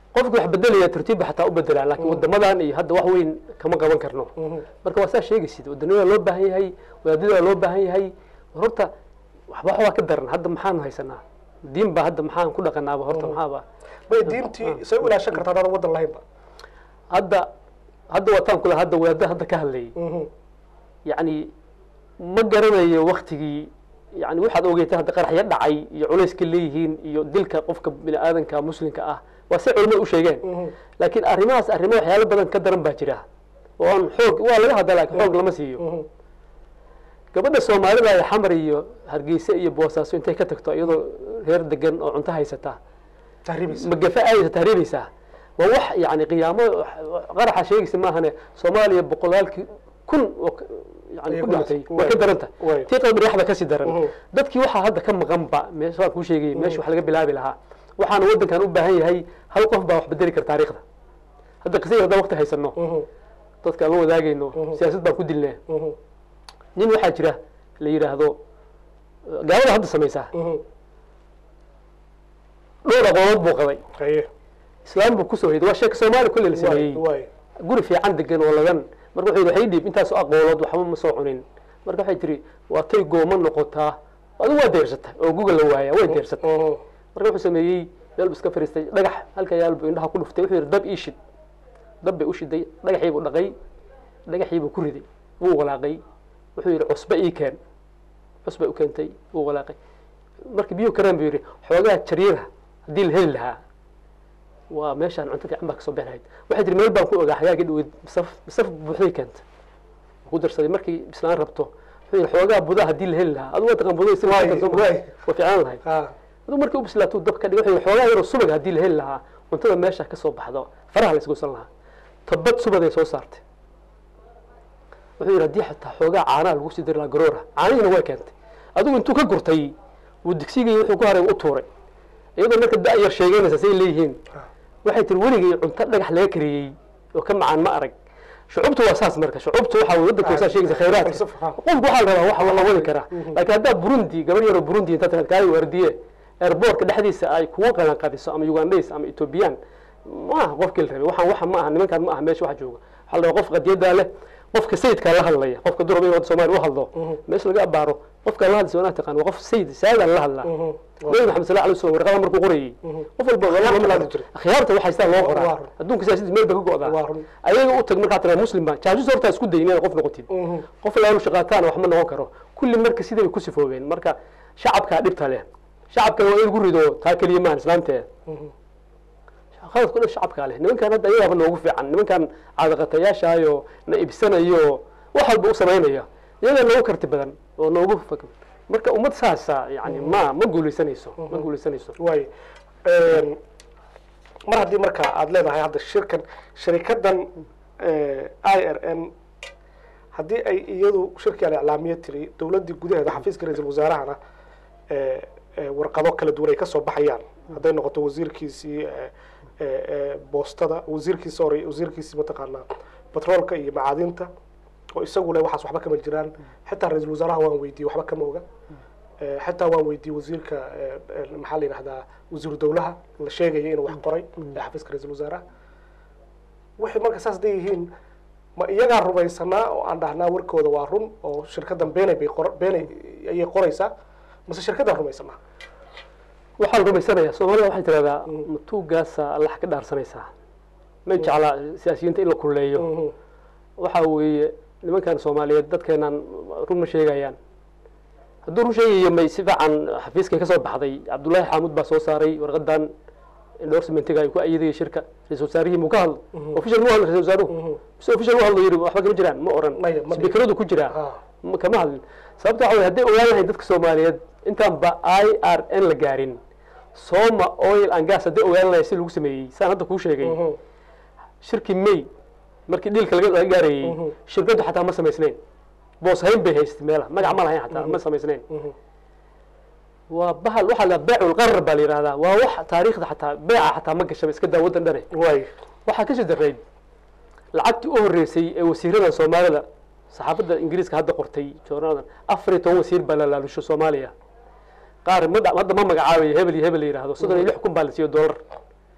qofki wax bedelaya tartiibba xataa u bedelaa laakiin wadamadan iyo hadda wax weyn kama qaban karno marka waa saa sheegaysid wadanimada loo baahan yahay wadaadada loo baahan yahay horta waxba waxbaa ka daran hadda maxaanu haysanaa diin baa hadda maxaan ku dhaqanaaba horta maxaaba may diintii say u ilaashan kartaa adaan wadan lahaynba hadda hadda wataan kula hadda wadaada hadda ka hadlayay yacni ma garanayo waktigii yani waxaad ogeetay hadda qaraxyo dhacay iyo culayska leeyihiin iyo dilka qofka bini aadanka muslimka ah waa si culimada u sheegeen laakiin arrimahaas arrimo waxyaalo badan ka daran baa jira oo aan xoog waa laga hadla laakiin xoog lama siiyo gabadha soomaalida ee xamar iyo hargeysa iyo boosaaso intay ka tagto iyadoo reer degan oo cunto haysata tahriibis magafa aadaysa tahriibaysaa waa wax yani qiyaamo qaraxa sheegaysa maahane soomaaliya boqolaalkii kun oo ka- yani Ayay ku ku dhimatay dhacday. way ka daran tahay Way. tii qalbi dhexda kasii daran Mhm. dadkii waxaa hadda ka maqanba meesha waan kuu sheegay meesha wax laga bilaabi lahaa waxaana waddankan u baahan yahay hal qof baa wax bedeli kara taariikhda hadda qisada haddaan waqti haysano dadka aan la wadaagayno siyaasad baan ku dilnaa nin waxaa jira la yidhaahdo gaalada hadda samaysaa dhowr aqoonood buu qabay haye islaam buu kusoo hayday waa sheeka soomaali kulle la waay sameeyey waay guri fiican degan oo ladan marka wuxuu yidhi waxay dhiib intaasoo aqoolood waxba ma soo cunin marka waxay tiri waa tay gooma noqotaa adigu waa deersatay oo guga la waaya way deersatay marka wuxuu sameeyey meel buu iska fariistay dhagax halka yaal buu indhaha ku dhuftay wuxuu yidhi dab ii shid dab bay u shiday dhagaxii buu dhaqay dhagaxii buu ku riday wuu walaaqay wuxuu yidhi cusbe ii keen cusbay u keentay wuu walaaqay markii biyuhu kareen buu yidhi xoogaa jariira haddii la heli lahaa waa meeshaan cunto fiican baa kasoo bixi lahayd waxay tiri meel baan ku ogaa xagaagii dhaweyd masaf masaf buuxday keenta ku darsaday markii bislaan rabto wuxuu yidhi xoogaa budaa haddii la heli lahaa adigu waa taqaan budaa isla Waay, waa waay. fiicnaan lahayd ha aduu markii u bislaatuu dab ka dhig wuxuu yidhi xoogaa yaroo subag haddii la heli lahaa cuntada meesha ka soo baxdo faraha la isgosan lahaa tabad subaday soo saartay wuxuu yidhi haddii xataa xoogaa caanaha lagu sii dari lahaa garoora caanihiina way keentay adigu intuu ka gurtay wuu digsigii wuxuu ku haray u tuuray iyadoo marka da-yar sheeganaysa say leeyihiin waxay tiri weligay cunto dhagax laga kariyey oo ka macaan ma arag shucubtu waa saas marka shucubtu waxa weye waddanka saa sheegaysa khayraadka falsafo, ha. qofku waxaa la rabaa waxa la wadi karaa laakiin haddaa burundi gabar yaroo burundi inta tagad kaali waardiye airbortka dhexdiisa ay kugu qalan qadiso ama ugandhays ama ethoobiyan ma aha qofkii la rabay waxaan waxa ma aha nimankaan ma aha meesha wax jooga waxaa la rabaa qof qadiyadaa leh qofka sayidkaa la hadlaya qofka duraba in wadda soomaaliya u hadlo meesha laga abaaro qofkaa la hadlaysa wanaa taqaan waa qof sayid saadaan la hadlaa nabi maxamed sal alay slam warqada markuu qorayey qof walba Khiyaarta la hadli jiray. khiyaarta waxay sidaa loo Waa qoraa run. adduunka siyaasadiis meel bay ka go'daa Waa run. ayaga u tag markaa tira muslim baan jaajus horta isku dayin inaad qof noqotid qof laanu shaqaataana wax ma noqon karo kulli marka siday ku sifoobeen marka shacabkaa dhibta leh shacabkana waa in lagu rido taa keliya maahan islaamteeda khaladku dhan shacabkaa leh nimankan hadda ayagaaba noogu fiican nimankan caadaqatayaashaayo na ibsanayo wax walba u samaynaya iyagaa noogu karti badan oo noogu fak marka ummad saasa yani ma ma guulaysanayso ma guulaysanayso waay mar haddii marka aada leedahay hadda shirkan sharikadan i r n haddii ay iyadu shirkii aan iclaamiye tiri dowladdii gudaheeda xafiiska ra-iisul wasaarahana eh, eh, warqado kala duwan ay ka soo baxayaan hadday noqoto wasiirkiisii eh, eh, eh, boostada wasiirkiisi hore wasiirkiisii mataqaanaa batroolka iyo macaadinta oo isagu le waxaas waxba kama jiraan xitaa ra-iisul wasaaraha waan weydiiyey waxba kama oga Eh, xitaa waan weydiiyey wasiirka eh, eh, maxaa la yidhahdaa wasiiru dowlaha la sheegaya inuu wax qoray ee xafiiska ra-iisul wasaaraha waxay marka saas day yihiin ma iyagaa rumaysanaa oo aan dhahnaa warkooda waa run oo shirkadan beenay bay qor beenay ayay qoraysaa mase shirkadan rumaysanaa waxaa la rumaysanayaa soomaalida waxay tidhahdaa matuugaasa allax ka dhaarsanaysaa ma jeclaa siyaasiyiinta in la kulleeyo waxa weeye nimankan soomaaliyeed dadkeenan run ma sheegayaan hadduu run sheegayo may si fiican xafiiskay ka soo baxday cabdullaahi xaamud baa soo saaray warqadan endorsementiga ay ku ayadaya shirka ra-isul wasaarihii muu ka hadlo official mu hadlo ra-isul wasaaruhu mise official u hadlo yidhi waxba kama jiraan ma oran Maya, ma dhihin. sbikeradu ku jiraa Ah. ma- kama hadlin sababta waxa weye hadday ogaan lahayn dadka soomaaliyeed intaan ba i r n la gaarin soma oil and gas hadday ogaan lahayn si lagu sameeyey saan hadda kuu sheegay shirkii may markii dhiilka laga laga gaarayey shirkaddu xataa ma samaysnayn boos hayn bay haystay meelaha magac ma lahayn xataa ma samaysnayn waa bahal waxaa la beecul qarar baa la yidhahdaa waa wax taariikhda xataa beeca xataa ma gashaba iska daa waddan dhane waay waxaa ka shadarayd lacagtii u horreysay ee wasiirada soomaalida saxaafadda ingiriiska hadda qortay joornadan afar iyo toban wasiir baa la laalusho soomaaliya qaar ma dha- hadda ma magacaabayo hebel iyo hebel la yidhaahdo soddon iyo lix kun baa la siiyo dollar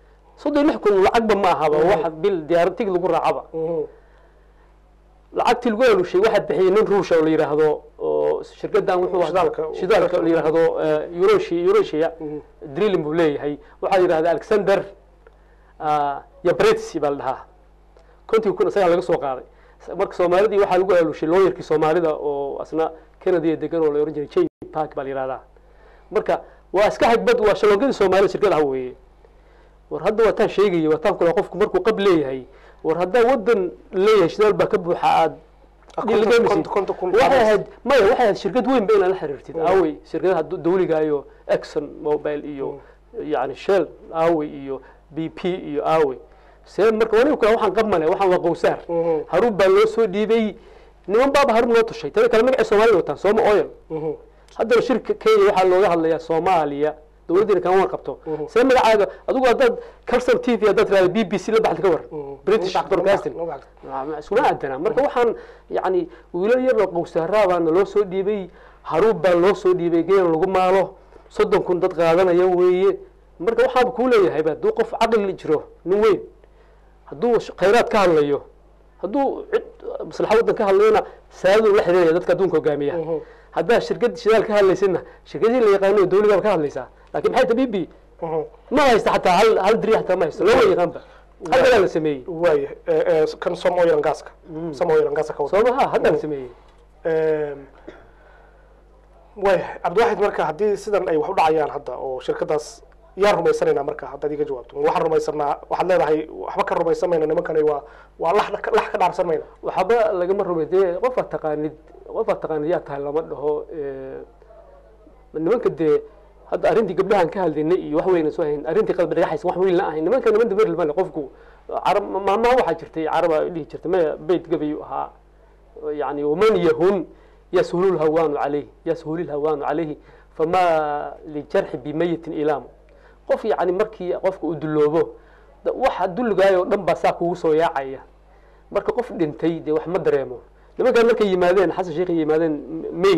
soddon iyo lix kun lacagba ma ahaba waxa bil diyaarad tig lagu raacaba Mhm. lacagtii lagu alushay waxaa bixiyey nin ruusha oo la yidhaahdo oo shirkadan wuxuu Shidaalka. shidaalka la yidhaahdo eurosia eurosia drilling buu leeyahay waxaa la yidhahda alexander yabrets baa la dhahaa kontii kun isagaa laga soo qaaday marka soomaalidii waxaa lagu alushay looyarkii soomaalida oo asna canada degan oo la ohan jiray j park baa la yidhahdaa marka waa iska xagbad waa shalongadii soomaalida shirkad ah weeye war hadda waataan sheegaya waataan kula qofku markuu qab leeyahay war haddaa wadan leeyahay shidaal baa ka buuxa aad konton- konton- konton kun waxay ahayd maya waxay ahayd shirkad weyn ba inaad la xiriirtid aawey shirkadaha du- dawliga iyo exxon mobile iyo yani shell aawey iyo b p iyo aawey see marka waniga kula waxaan qab male waxaan waa qowsaar Mhm. haruun baa loo soo dhiibay niman baaba haruun loo tushay tada kale magacii soomaalida wataan sooma oil Mhm. haddana shirka kenya waxaa looga hadlayaa soomaaliya dowladdiina kama warqabto Mhm. see magacaaga adigu haddaad calson t v haddaad tirahda b b c la baxda ka war Mhm. british Ma bacdo, broadcasting ma bacdo. Ma- iskuma aadana marka waxaan yani wiilal yar oo qowsaaraa baana loo soo dhiibay haruub baa loo soo dhiibay geel lagu maalo soddon kun dad qaadanaya weeye marka waxaaba kuu leeyahay hadduu qof caqli jiro nin weyn hadduu sh- khayraad ka hadlayo hadduu cid maslaxa waddan ka hadlayona saaduu la xiriiraya dadka adduunka hogaamiya Mhm. haddaa shirkad shidaal ka hadlaysidna shirkadii la yaqaano dawligaaba ka hadlaysaa laakiin maxay ta b b Mhm. ma haysta xataa hal hal diri xataa ma haysto lama yaqaanba hal galaa la sameeyey waaya Eh, eh, kan som oil and gaska som oil and gasa ka wada soo maha haddaa la sameeyey Em, waaya cabdiwaxid marka haddii sidan ay wax u dhacayaan hadda oo shirkadaas yaan rumaysanaynaa marka haddaad iga jawaabto waxaan rumaysanaa waxaad leedahay waxba ka rumaysan mayna nimankani waa waa lax lax ka dhaarsan mayna waxba lagama rumay dee qofaad taqaanid qofaad taqaanid yaa tahay lama dhaho eh, nimanka dee hadda arrintii gabdhahan ka hadlaynay iyo wax weyna soo hayn arrintii qalbi dhagaxaysa wax weyn la ahayn nimanka niman dabar male qofku carab maamaha waxaa jirtay caraba dhihi jirtay maya beyt gabayu ahaa yani waman yahun yashulu lhawaanu calayhi yashulu lhawaanu calayhi famaa lijarxi bimayitin ilaam qof yani markii qofka uu duloobo da- waxa dulligaayo o dhan baa saa kugu soo yaacaya marka qof dhintay dee wax ma dareemo nimankaan markay yimaadeen xasan sheekh yimaadeen may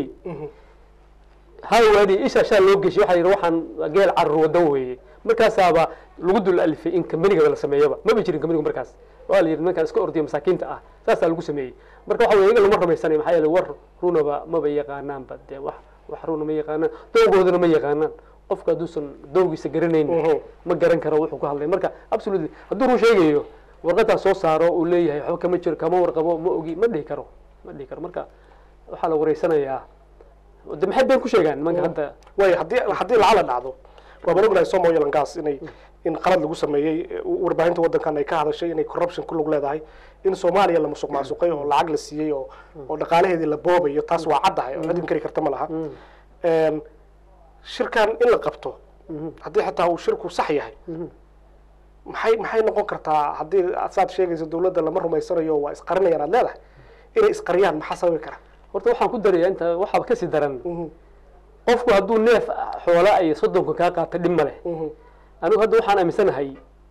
hawaadi isha shaa loo geshay waxaa yidhi waxaan geel carur wadan weeye markaasaaba lagu dul alifay in kambanigaba la sameeyaba maba jirin kambanigu markaas waa la yidhi nimankaan iska ordiya masaakiinta ah saasaa lagu sameeyey marka waxa weye iyaga lama rumaysanay maxaa yeele war runaba maba yaqaanaanba dee wax wax runa ma yaqaanaan dowgoodana ma yaqaanaan qofka hadduusan dowgiisa garanayn Mhm. ma garan karo wuxuu ku hadlay marka absolutely hadduu run sheegayo warqadaa soo saaro uu leeyahay waxba kama jiro kama warqabo ma ogi ma dhihi karo ma dhihi karo marka waxaa la wareysanayaa de maxay been ku sheegaan nimanka hadda waaya haddii haddii lacala dhacdo waa baan ognahay som oil and gas inay in qalad lagu sameeyey eh, warbaahinta waddankan ay ka hadashay inay corruption ku lug leedahay in soomaaliya la musuq maasuqay oo lacag la siiyey oo oo dhaqaalaheedii la boobayo taas waa caddahay oo cid inkari karta ma laha Em, shirkan in la qabto haddii xitaa uu shirku sax yahay maxay maxay noqon kartaa haddii saad sheegayso dawladda lama rumaysanayo waa isqarinayaan aad leedahay inay isqariyaan maxaa sababi kara horta waxaan ku darayaa inta waxaaba kasii daran qofku hadduu neef xoola ay soddonka kaa qaata dhib ma leh anigu hadda waxaan aaminsanahay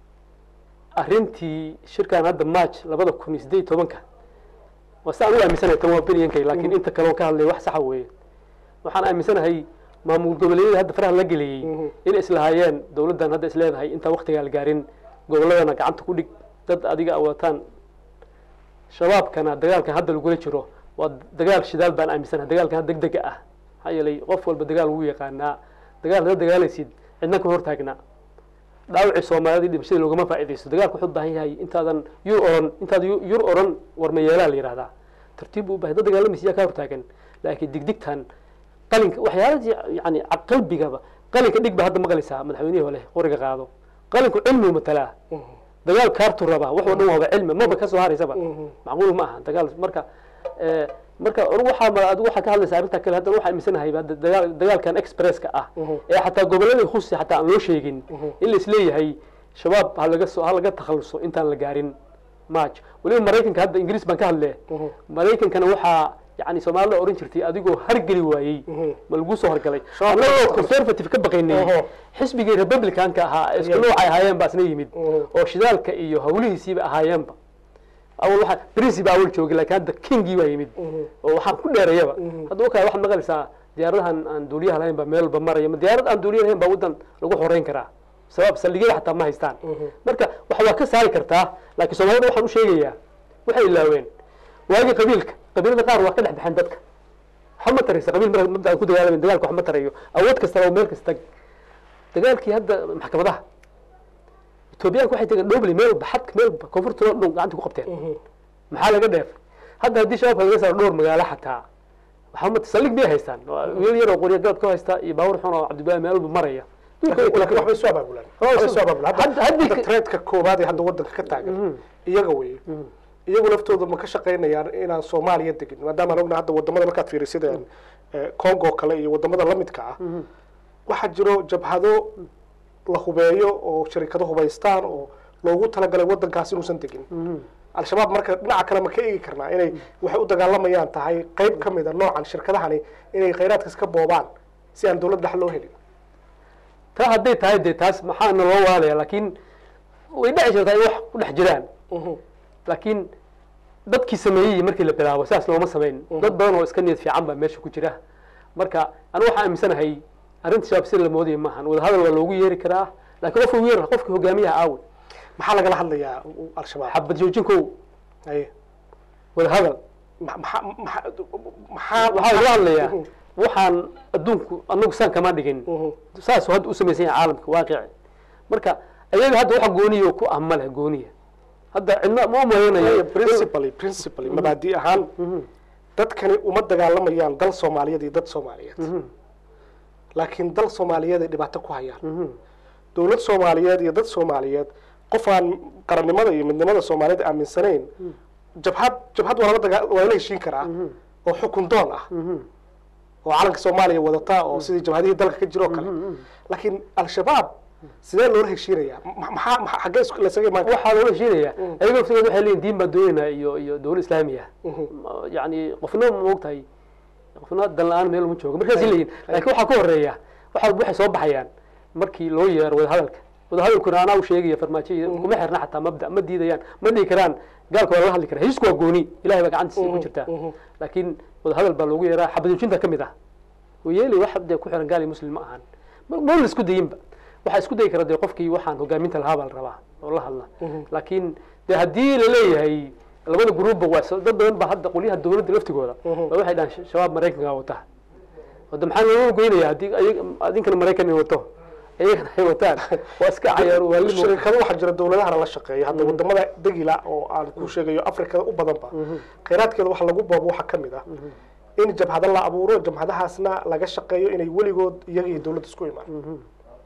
arrintii shirkan hadda march labada kun iyo siddeed iyo tobanka waa si aan u aaminsanahay tan waa benyankay laakiin inta kale oo ka hadlaya wax saxa weeye waxaan aaminsanahay maamul goboleedyada hadda faraha la geliyey inay islahaayeen dowladdan hadda is leedahay intaan waktigaa la gaarin gobolladana gacanta ku dhig dad adiga awataan shabaabkana dagaalkan hadda lagula jiro waa dagaal shidaal baan aaminsanahay dagaalkan hadda degdega ah maxaa yeelay qof walba dagaal wuu yaqaanaa dagaal hada dagaalaysid cidna ka hortaagna dhaawacii soomaalida dhimashadii loogama faa'iidaysto dagaalku wuxuu u baahan yahay intaadan yur oran intaad yu- yur oran warmayeelaa la yidhahdaa tartiib buu u bahay dad dagaalamaysa yaa ka hortaagan laakiin digdigtan qalinka waxyaala yani qalbigaba qalinka dhig ba hadda maqlaysaa madaxweynihii hole qoriga qaado qalinku cilmigu matalaa dagaal kaartu rabaa wax oo dhan waaba cilmi maba kasoo haraysaba macquul ma aha dagaal marka eh, marka anigu waxaa ma- adigu waxaa ka hadlaysa arrinta kale haddana waxaa aaminsanahay hadda dagaal dagaalkan expresska ah ee xataa gobolladii khusi xataa aan loo sheegin in la isleeyahay shabaab ha laga soo ha laga takhaluso intaan la gaarin march weliba maraykanka hadda ingiriis baan ka hadle maraykankana waxaa yani soomaalida oran jirtay adigoo hargeli waayey ma lagu soo hargalay Shabaab- annagoo conservative ka baqaynay Oho. xisbigii republicanka ahaa isku Yep. noocay ahaayeen baa isna yimid Mhm. oo shidaalka iyo hawlihiisiiba ahaayeenba awal waxa principe awal joogay laakiin hadda kingii baa yimid oo waxaan ku dheereeyaba hadda wakaa waxaad maqlaysaa diyaaradahan aan duuliyaha lahayn baa meel walba maraya ma diyaarad aan duuliya lahayn baa waddan lagu xoreyn karaa sabab saldhigyada xataa ma haystaan marka wax waa ka saari kartaa laakiin soomaalida waxaan u sheegayaa waxay ilaaween waagii qabiilka qabiilada qaar waa ka dhex baxeen dadka waxba ma taraysa qabiil mar mabda aan ku dagaalamayn dagaalka wax ma tarayo awood kastaba meel kasta tag dagaalkii hadda maxkamadaha etoobiyaanka waxay tageen dhobli meel walba xadka meel walba koonfurta oo dhan gacanta ku qabteen maxaa laga dheefay hadda haddii shabaabka laga saaro dhowr magaalo xataa waxaa ma saldhig bay haystaan wiil yar oo qorya galab ka haysta iyo baabuur xun oo cabdillahi meel walba maraya laakiin waxbay soo abaabulaan waxbay soo abaabulaan Hadda- hadda haddii hadda ka- threadka koowaad ee hadda waddanka ka taagan iyaga weeye iyagu laftooda ma ka shaqaynayaan inaan soomaaliya degin maadaama aan ognahay hadda wadamada markaad fiirisid een, eh, congo kale iyo wadamada lamidka ah waxaa jiro jabhado la hubeeyo oo sharikado hubaystaan oo loogu talagalay waddankaas inuusan degin al-shabaab marka dhinaca kale ma ka eegi karnaa inay waxay u dagaalamayaan tahay qayb ka mid a noocan shirkadahani inay khayraadkas ka boobaan si aan dowlad dhex loo helin taa hadday tahay dee taas maxaana loo waalaya laakiin way dhici kartaa in wax ku dhex jiraan laakiin dadkii sameeyey markii la bilaabo sidaas looma samayn dad badan oo iska niyad fiican baa meesha ku jira marka anigu waxaan aaminsanahay arrinta shabaab sida la moodaya maahan wadahadal waa loogu yeeri karaa laakiin qofka ugu yeer qofka hogaamiyaha aawe maxaa lagala hadlayaa al-shabaab xabad joojinkow Aye. wadahadal Ma- maxa- maxa- maxaa waxaa laga hadlayaa Mhm. waxaan adduunku anagu saan kama dhigin Mhm. saasuu hadda u samaysan yahay caalamka waaqici marka ayaga hadda waxa gooniya oo ku ah ma leh gooniya hadda cidna ma Aye, umalaynayo principally principally mabaadi ahaan dadkani uma dagaalamayaan dal soomaaliyeed iyo dad soomaaliyeed laakiin dal soomaaliyeed ay dhibaato ku hayaan dowlad soomaaliyeed iyo dad soomaaliyeed qof aan qarannimada iyo midnimada soomaaliyeed aaminsanayn jabhad jabhad waa lala dagaa waa la heshiin karaa oo xukun doon ah oo calanka soomaaliya wadata oo sidii jabhadihii dalka ka jiro oo kale laakiin al-shabaab sidee loola heshiinayaa Ma- maxaa maxaa xaggee isku lasaga imaan karaa waxaa loola heshiinaya ayaga laftigood waxay leeyihin diin baan doonaynaa iyo iyo dowlad islaami ah Ma- yacni qofna ma ogtahay qofna dan la-aan meel uma joogo markaasay leeyihin laakiin waxaa ka horeeya waxa waxay soo baxayaan markii loo yeero wadahadalka wadahadalkuna anaa u sheegaya farmaajo iyo kuma xirna xataa mabda ma diidayaan ma dhihi karaan gaalka waa lala hadli karaa heshiisku waa gooni ilahay baa gacantiisa ku jirtaa laakiin wadahadal baa loogu yeeraa xabadujinta ka mid ah yeeli wax dee ku xiran gaal iyo muslim ma ahan ma ma la isku dayinba waxaa isku dayi kara dee qofkii waxaan hogaaminta lahaa baa la rabaa oo la hadla laakiin dee haddii la leeyahay labada gruubba waa so- dad badan ba hadda qolyaha dowladda laftigooda ba waxay dhahaan sh- shabaab maraykanka wata wada maxaa looga goynaya haddii ayaga- adinkana maraykan ay wato ayagana ay wataan waa iska cayaar waalimo shirkado waxaa jira dowladahana la shaqeeya hadda wadamada degila oo aan ku sheegayo afrikada u badanba khayraadkeeda waxa lagu boobo waxaa ka mid ah in jabhado la abuuro jabhadahaasna laga shaqeeyo inay weligood iyaga iyo dowladda isku imaan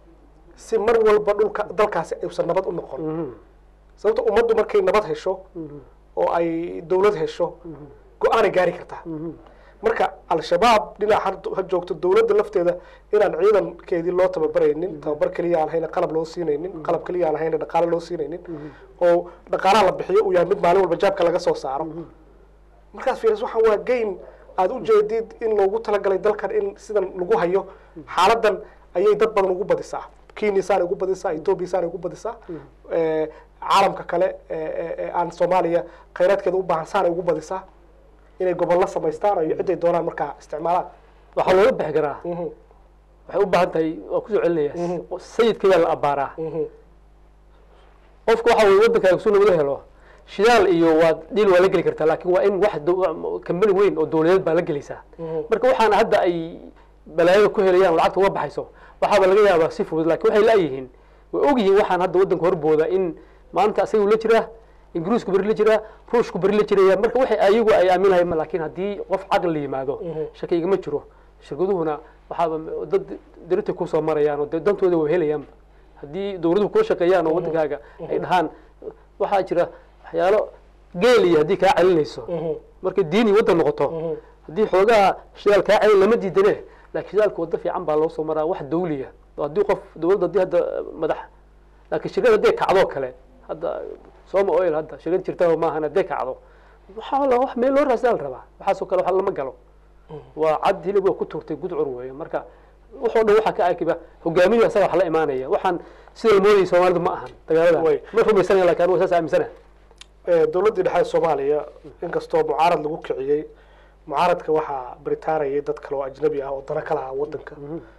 si mar walba dhulka dalkaasi aysan nabad u noqon sababto ummaddu markay nabad hesho oo ay dowlad hesho go-aanay gaari kartaa marka al-shabaab dhinac ha- ha joogto dowladda lafteeda inaan ciidankeedii loo tababaraynin tababar keliya aan hayna qalab loo siinaynin qalab keliya aan hayna dhaqaale loo siinaynin oo dhaqaalaha la bixiyo uu yahay mid maalin walba jaabka laga soo saaro markaas fiiris waxaan waa game aada u jeedid in loogu talagalay dalkan in sidan lagu hayo xaaladan ayay dad badan ugu badisaa kenya saanay ugu badisaa ethoobia saanay ugu badisaa Eh, caalamka kale ee- ee ee aan soomaaliya khayraadkeeda u baahan saanay ugu badisaa inay gobollo samaystaan iyo ciday doonaan markaa isticmaalaan waxaa looga bixi karaa Mhm, waxay u baahan tahay waa kusoo celinaya sayidka yaa la abaaraa mhm, qofka waxa weye waddankaaga suu nabada helo shidaal iyo waa dhiil waa la geli kartaa laakiin waa in wax dow- kambani weyn oo dowladeed baa la gelaysaa marka waxaana hadda ay balaayada ku helayaan lacagta uga baxayso waxaaba laga yaabaa si fudud laakiin waxay laayihiin way ogyihiin waxaan hadda waddanka horbooda in maanta asaga uu la jiraa ingiriisku beri la jiraa ruushku beri la jiraya marka waxay ayagu ay aaminayaan laakiin haddii qof caqli la yimaado shaki igama jiro shirkaduhuna waxaaba dad dirita kusoo marayaan oo dee dantooda way helayaanba haddii dowladuhu kula shaqeeyaan oo waddankaaga ay dhahaan waxaa jira waxyaalo geel iyo haddii kaa celinayso mhm, markay diini waddan noqoto haddii xoogaha shidaal kaa celin lama diidane laakiin shidaalka waddo fiican baa loo soo maraa wax dawliya oo haddii qof dowladda haddii hadda madax laakiin shirkad hadday kacdo kale hadda soma oil hadda shirkad jirta maahan hadday kacdo waxaa la wax meel loo raasdaa la rabaa waxaasoo kale wax lama galo waa cad hilib waa ku turtay gudcur weeye marka waxoo dhan waxaa ka akiba hogaamiyu asaga wax la imaanaya waxaan sida la moodayay soomaalidu ma ahan dagaalada Way. ma rumaysanaya laakiin anigu saas aaminsana Eh, dowladdii dhexe ee soomaaliya inkastoo mucaarad lagu kiciyey mucaaradka waxaa baritaarayay dad kale oo ajnabi ah oo dana ka lahaa waddanka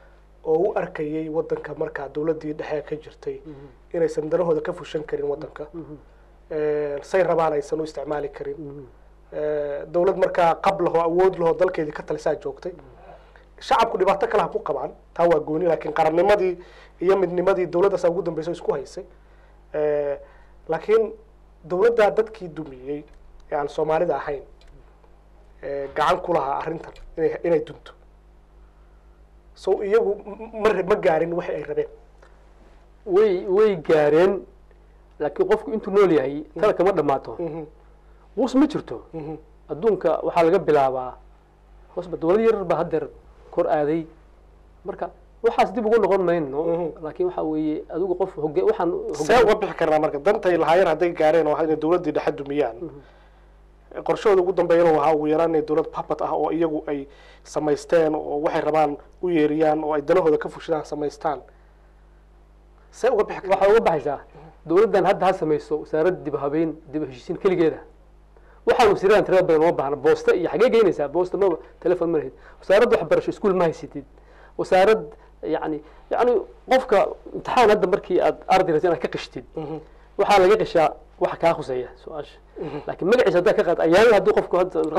oo u arkayay wadanka markaa dowladdii dhexe ka jirtay inaysan danahooda ka fushan karin wadanka say rabaan aysan u isticmaali karin dowlad markaa qab lahoo awood lahoo dalkeedii ka talisaa joogtay shacabku dhibaato kale ha ku qabaan taa waa gooni laakiin qarannimadii iyo midnimadii dowladdaasa ugu dambeysay isku haysay laakiin dowladdaa dadkii dumiyey ee aan soomaalida ahayn gacan ku lahaa arrintan inay inay dunto so iyagu ma ma gaarin waxi ay rabeen way way gaareen laakiin qofku intuu nool yahay tala kama dhammaato quus ma jirto adduunka waxaa laga bilaabaa hoosba dowlad yarar baa haddeer kor aaday marka waxaas dib ugu noqon mayno laakiin waxa weeye adigu qof hoge waxaan see uga bixi karnaa marka dantay lahaayeen hadday gaareen oo inay dowladdii dhexe dumiyaan qorshahooda ugu dambeeyana wahaa ugu yaraan inay dowlad papat ah oo iyagu ay samaysteen oo waxay rabaan u yeeriyaan oo ay danahooda ka fushadaan samaystaan see uga bixi waxaa uga baxaysaa dowladdan hadda ha samayso wasaaradda dib habeyn dib heshiisiin keligeeda waxaan wasiiradan tirada badan uma baahna boosta iyo xagee geynaysaa boosta maba telefon ma lahid wasaaradda waxbarasho iskuol ma haysatid wasaarad yani yani qofka imtixaan hadda markii aad arday rabtid inaad ka qishtid waxaa laga qishaa waxa kaa khuseeya su-aasha laakiin magaciisa haddaa ka qaad ayaana haddii qofku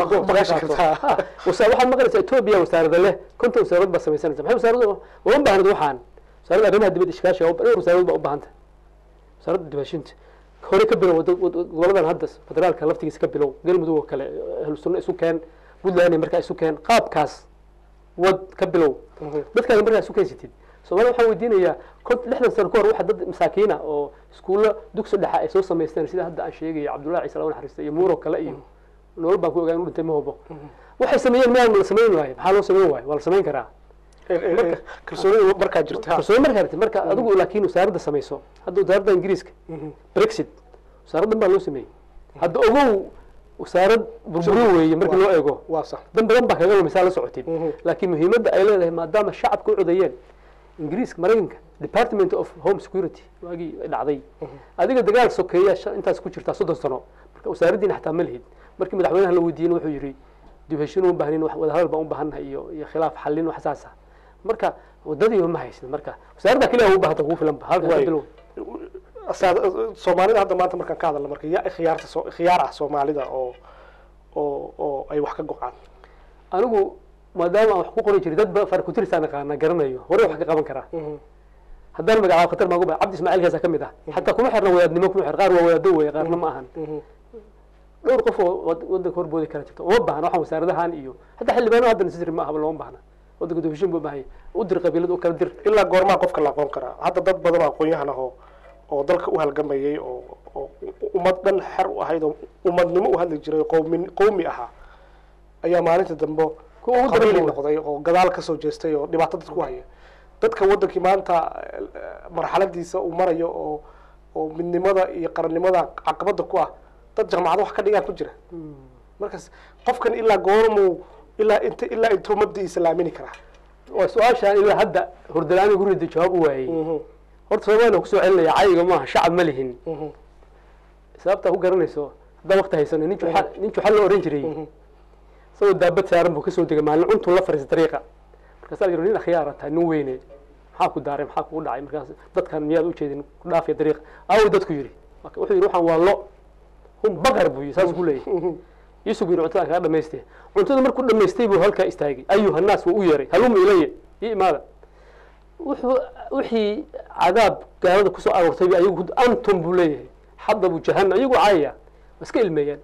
waxaad maqlaysaa etoobiya wasaarada leh konton wasaarad baa samaysanaysa maxay wasaarada uma baahnid waxaan wasaaradda arrimaha dibadda ishkaashiga dhowr wasaarad baa u baahanta wasaaradda dibashinta hore ka bilow goboladan hadda federaalka laftigiisa ka bilow galmudug oo kale ahlu sunno isu keen puntland markaa isu keen qaabkaas wad ka bilow dadkaaga markaa isu keensatid soomaalida waxaan weydiinayaa kont lixdan sano ka hor waxa dad masaakiina oo iskuulla dugsi dhexa ay soo samaysteen sida hadda aan sheegayo cabdullahi ciise laga naxariista iyo muuro kale iyo nolol baan ku ogaa inu dhintay ma hubo waxay sameeyeen mayaan la samayn waayo maxaa loo samayn waayo waa la samayn karaa kalsoonida markaa jirta kalsooni markaa jirta marka adigu laakiin wasaaradda samayso hadda wasaaradda ingiriiska brexit wasaaraddan baa loo sameeyey hadda ogow wasaarad burburi weeye markii loo eego waa sax dan badan baa kaga lumaysaa la socotid laakiin muhiimadda ay leedahay maadaama shacabka u codayeen ingiriiska maraykanka department of home security waagii dhacday adiga dagaal sokeeya intaas ku jirtaa soddon sano marka wasaaraddiina xataa ma lihid markii madaxweynaha la weydiiyena wuxuu yidhi dib heshiin uma baahnin wadahadal baan u baahannahay iyo iyo khilaaf xallin wax saas ah marka wadadii ma haysin marka wasaaradda keliya u baahanta kugu filan ba halka ka bilow soomaalida hadda maanta markaan ka hadalna marka yaa khiyaarta soo khiyaar ah soomaalida oo oo oo ay wax ka go-aan anigu maadaama aan wax ku qori jiray dad ba farkutirisaan aqaana garanayo hore wax ka qaban karaa haddaan magacaabo khatar maagu cabdi ismaaciil kaasa ka mid ah xataa kuma xirna wadaadnimo kuma xir qaar waa wadaado weeye qaarna ma ahan dhowr qof oo wadanka horboodi kara jirta uma baahna waxaan wasaaradahan iyo hataa xildhibaano hadda nasisri ma ahaba looma baahna wadanka dofishin buu baahaya u dir qabiilad u kala dir ilaa goormaa qofka la aqoon karaa hadda dad badan oo aqoon-yahan ahoo oo dalka u halgamayay oo oo ummad dhan xer u ahayd oo ummadnimo u hadli jiray oo qowmi qowmi ahaa ayaa maalinta dambe kuwa ugu qabiili dambeeya noqday oo gadaal kasoo jeestay oo dhibaato dad ku haya dadka wadankii maanta marxaladiisa uu marayo oo oo midnimada iyo qarannimada caqabada ku ah dad jaamacado wax ka dhigaan ku jira markaas qofkan ilaa goormuu ilaa int ilaa intuu mabdiisa la aamini karaa waa su-aashaan ilaa hadda hordalaani gurida jawaab u waayey horta soomaaliya kusoo celinaya cayiga maaha shacab ma lihin sababtaa ku garanayso haddaan waqti haysano nin juxa nin juxa la oran jiray isagoo daabad saaran buu kasoo degay maalin cuntuu la fariisa dariiqa markaasaa la yidhi nin akhyaara tahay nin weyne maxaa ku daaray maxaa kugu dhacay markaas dadkan miyaad ujeedin ku dhaafaya dariiqa aawo dadku yidhi marka wuxuu yidhi waxaan waa lo hum baqar buu yidhi saasuu ku leeyahay yuusuf yidhi cuntadan kaga dhamaystay cuntada markuu dhamaystay buu halkaa istaagay ayuha naas waa u yeeray haluma ilaya ii imaada wuxuu wixii cadaab gaalada kusoo aroortay bi ayagu antum buu leeyahay xadabu jahannam iyagu caayaya waa iska ilmeeyaan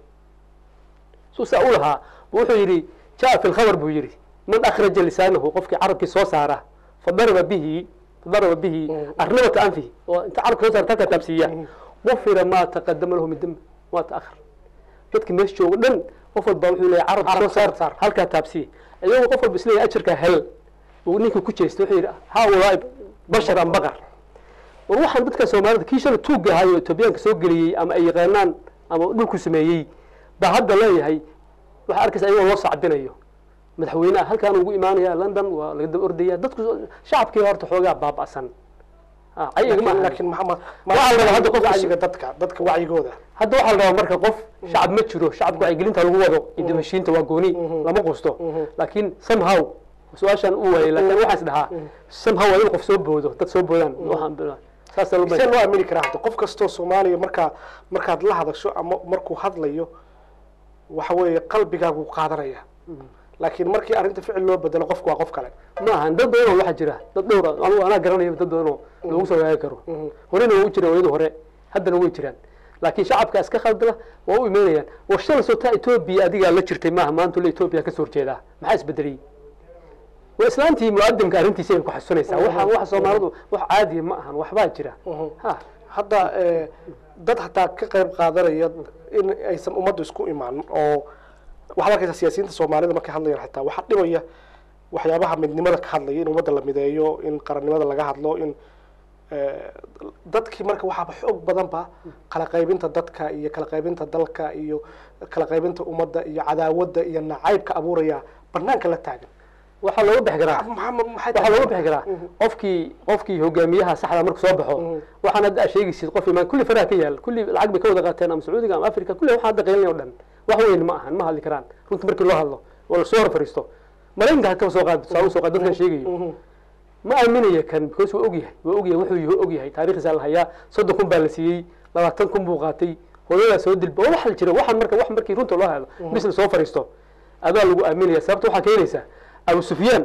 suu saa u lahaa bu wuxuu yidhi jaa fi lkhabar buu yidhi man akhraja lisaanahu qofkii carabkii soo saara fadaraba bihi fadaraba bihi arnabata anfihi oo inta carabka soo saarta halkaa taabsiiya gufira maa taqadama lahu min dembi waa ta'akhar dadka meesha jooga dhan qof walba wuxuu leeyahay carabka soo saar saar halkaa taabsiya iyagu qof walba isleeyahay ajarkaa hel uu ninkii ku jeestay wuxuu yidhi haulaai bashar an baqar war waxaan dadka soomaalida kii shala tuugga ahayo etoobiyaanka soo geliyey ama ay yaqaanaan ama dhulku sameeyey baa hadda leeyahay waxaa arkaysa ayagoo loo sacbinayo madaxweyneha halkaan ugu imaanaya london waa laga daba ordaya dadku shacabkii horta xoogaa baaba'san ayaga ma aha laakiin maxamed Waxaa la rabaa hadda qof wacyiga dadka dadka wacyigooda hadda waxaa la rabaa marka qof shacab ma jiro shacabka wacyigelinta lagu wado iyo dibashiinta waa gooni lama qusto laakiin somehow su-aashaan u waayay laakiin waxaan is dhahaa somehow waa in qof soo boodo dad soo boodaan waxaan saasaa loo see loo aamini karaa hadda qof kastoo soomaaliya markaa markaad la hadasho ama markuu hadlayo waxa weeye qalbigaagu qaadanaya laakiin markii arrinta ficil loo bedelo qofku waa qof kale ma ahan dad badan oo waxaa jira dad dhowra anigu anaa garanaya dad badan oo loogu soo gaagi karo horena waa u jiraan wayadu hore haddana way jiraan laakiin shacabka iska khaldala waa u imaynayaan war shala sotaa etoobiya adigaa la jirtay maaha maanta la etoobiya kasoo horjeedaa maxaa isbedelay waa islaantii muqadimka arrintiisa ay ku xasuunaysaa waxa waxa soomaalidu wax caadiya ma ahan waxbaa jira ha hadda eh, dad hataa ka qayb qaadanaya in aysan ummaddu isku imaan oo waxaad arkaysaa siyaasiyiinta soomaalida markay hadlayaan xitaa waxaa dhibaya waxyaabaha midnimada ka hadlaya in ummadda la mideeyo in qarannimada laga hadlo in eh, dadkii marka waxaaba xoog badanba kala qaybinta dadka iyo kala qaybinta dalka iyo kala qaybinta ummadda iyo cadaawadda iyo nacaybka abuuraya banaanka la taagan waxaa looga bixi karaa maxamed maxay waxaa tahay looga bixi karaa qofkii qofkii hogaamiyaha saxda markuu soo baxo waxaan hadda aad sheegaysid qof imaan kulli faraha ka yaal kulli lacag bay ka wada qaateen ama sacuudiga ama africa kulli waxaan hadda qaylinaya o dhan wax weyn ma ahan ma hadli karaan runta markii loo hadlo oo lasoo hor fariisto maraykanka ha kaba soo qaad tusaale soo qaad dadkan sheegayo ma aaminaya kan because waa ogyahay waa ogyahay wuxuu yahay ogyahay taariikhdiisa la hayaa soddon kun baa la siiyey labaatan kun buu qaatay hooyadaa soo dilba waa wax jira waxaan marka wax markii runta loo helo bis la soo fariisto adaa lagu aaminaya sababta waxaa keenaysaa abu sufyaan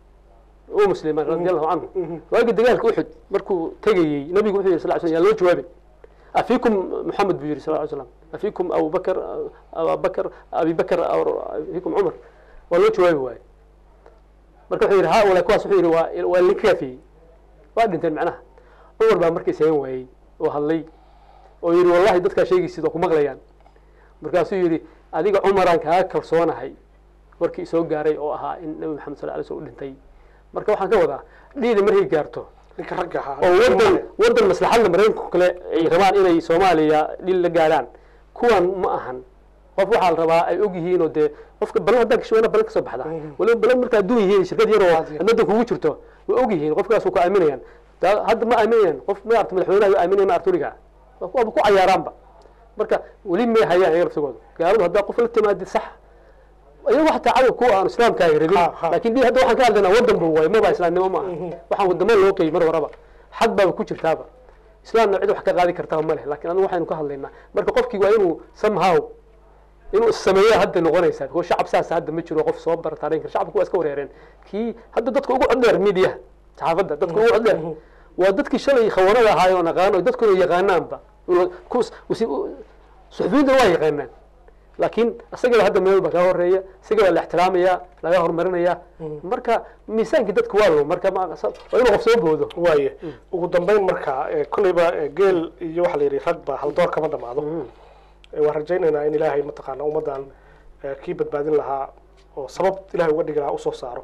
oo muslimaan radi allahu canhu waagi dagaalka uxud markuu tegayey nabigu wuxuu yihi sal sl yaa loo jawaabin afiikum muxamed buu yihi sal ly slam afiikum abubakar abubakar abi bakr afiikum cumar waa loo jawaabi waaye marka wuxuu yihi haula kuwaas wuxuu yihi waa waa linkaafiyey waa dhinteen macnaha cumar baa markii sagan waayey oo hadlay oo yihi wallahi dadkaa sheegaysid oo ku maqlayaan markaasuu yihi adiga cumaraan kaaga kalsoonahay warkii isoo gaaray oo ahaa in nabi maxamed sal lay sl u dhintay marka waxaan ka wadaa dhiidi markay gaarto ninka ragga ahaa oo wadan wadan maslaxadda maraykanku kale ay rabaan inay soomaaliya dhil la gaaraan kuwan ma ahan qof waxaa la rabaa ay og yihiin oo dee qofka balan haddaan kasho balan kasoo baxda waliba balan markaa adduun yihiin shirkad yar oo adnada kugu jirto way og yihiin qofkaas ku aaminayaan taa hadda ma aaminayaan qof maarta madaxweynaha way aaminaya maarta weligaa waaba ku cayaaraanba marka weli may hayaan ayaga laftigooda gaaladu haddaa qof la timaadid sax iyagu xataa cadow kuwa aan islaamkaaga rabin Ha, ha. laakiin di hadda waxaan ka hadlaynaa wadan bu waay maba islaamnimo ma aha waxaan wadamo loo qeeyey mar waraba xad baaba ku jirtaaba islaamna cid wax ka qaadi kartaa ma leh lakin anigu waxaynu ka hadlaynaa marka qofkii waa inuu somehow inuu issameeya hadda noqonaysaa because shacab saas hadda ma jiro qof soo bara taariin kara shacabku waa iska wareereen kii hadda dadka ugu codheer media saxaafadda dadka ugu codheer waa dadkii shalay khawanada ahaayoo naqaano dadkuna yaqaanaanba kus suxufiyiinta waa yaqaanaan laakiin isagaba hadda meel baa kaga horeeya isagabaa la ixtiraamaya laga horumarinaya marka miisaankii dadka waa lo marka ma- waa inuu qof soo boodo waaye ugu dambeyn marka eh, kolleyba eh, geel iyo waxaa la yidhi ragba haldoor kama dhamaado Eh, waan rajaynaynaa in ilaahay mataqaana ummaddan eh, kii badbaadin lahaa oo sabab ilahay uga dhigi lahaa usoo saaro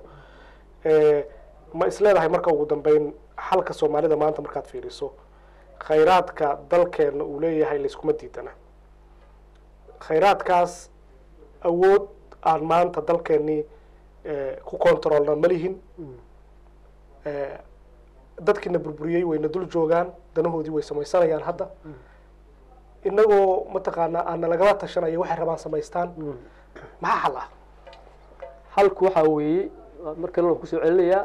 Eh, ma isleedahay marka ugu dambeyn xalka soomaalida maanta markaad fiiriso khayraadka dalkeenna uu leeyahay layskuma diidana khayraadkaas awood aan maanta dalkeennii eh, ku kontroolna ma lihin Eh, dadkiina burburiyey wayna dul joogaan danahoodii way samaysanayaan hadda inagoo mataqaanaa aana lagala tashanaya waxay rabaan samaystaan maxaa xal ah halku waxaa weeye waa mar kalena waan kusoo celinayaa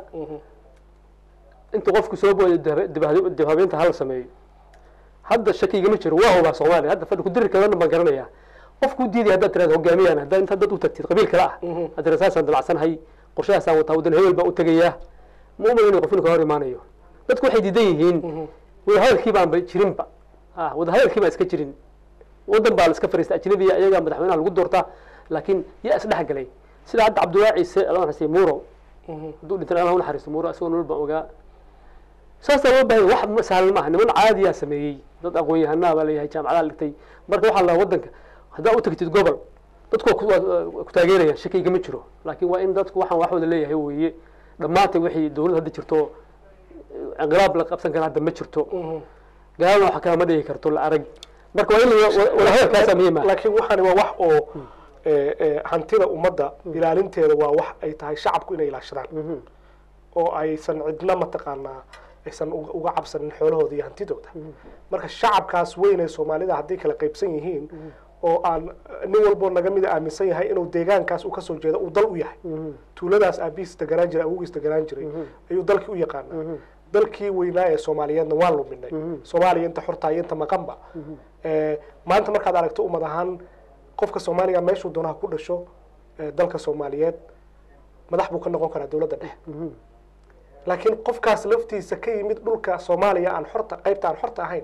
inta qofku soo booday dib- dib habeynta hala sameeyo hadda shakigama jiro waa hubaa soomaaliya hadda fadhi kudirir kalena baan garanayaa qofku diiday haddaad tiraada hogaamiyaan haddaa inta dad u tagtid qabiil kale ah hadda tiraada saasaan dalacsanahay qorshahaasaan wataa wadan hebel baan u tegayaa ma umalayna qof inuu ka hor imaanayo dadku waxay diidan yihiin wadahadalkii baanba jirinba ah wadahadalkii baan iska jirin wadan baa la iska fariista ajnabiya iyagaa madaxweynaha lagu doortaa laakiin yaa isdhex galay sida hadda cabdullaahi ciise alla naxariistay muro hadduu dhintan allah u naxariisto muro isagoo nolol baan ogaa saasaa loo baahanya wax ma sahlan maaha niman caadiyaa sameeyey dad aqoon-yahanaa baa leeyahay jaamacadaha dhigtay marka waxaa la wadanka haddaa u tagtid gobol dadku waa ku- waa ku taageerayaan shakiga ma jiro laakiin waa in dadku waxaan wax wada leeyahay weeye dhammaantay wixii dowlad hadda jirto inqilaab la qabsan kara hadda ma jirto gaalana wax kale ma dhigi karto la arag marka waa in la- wadahadalkaasaa muhiim ah laakiin waxani waa wax oo eh, eh, hantida ummadda ilaalinteeda waa wax ay tahay shacabku inay ilaashadaan oo aysan cidna mataqaanaa aysan uga uga cabsanin xoolahooda iyo hantidooda marka shacabkaas weyn ee soomaalida hadday kala qaybsan yihiin oo aan nin walboo naga mida aaminsan yahay inuu deegaankaas uu kasoo jeedo uu dal u yahay tuuladaas aabihiis deganaan jiray awogiis deganaan jiray ayuu dalkii u yaqaanaa dalkii weynaa ee soomaaliyeedna waan luminay soomaaliya inta xorta iyo inta maqanba Eh, maanta markaad aragto ummad ahaan qofka soomaaliga meeshuu doonaha ku dhasho eh, dalka soomaaliyeed madax buu ka noqon karaa dowladda dhexe laakiin qofkaas laftiisa ka yimid dhulka soomaaliya aan xorta qaybta aan xorta ahayn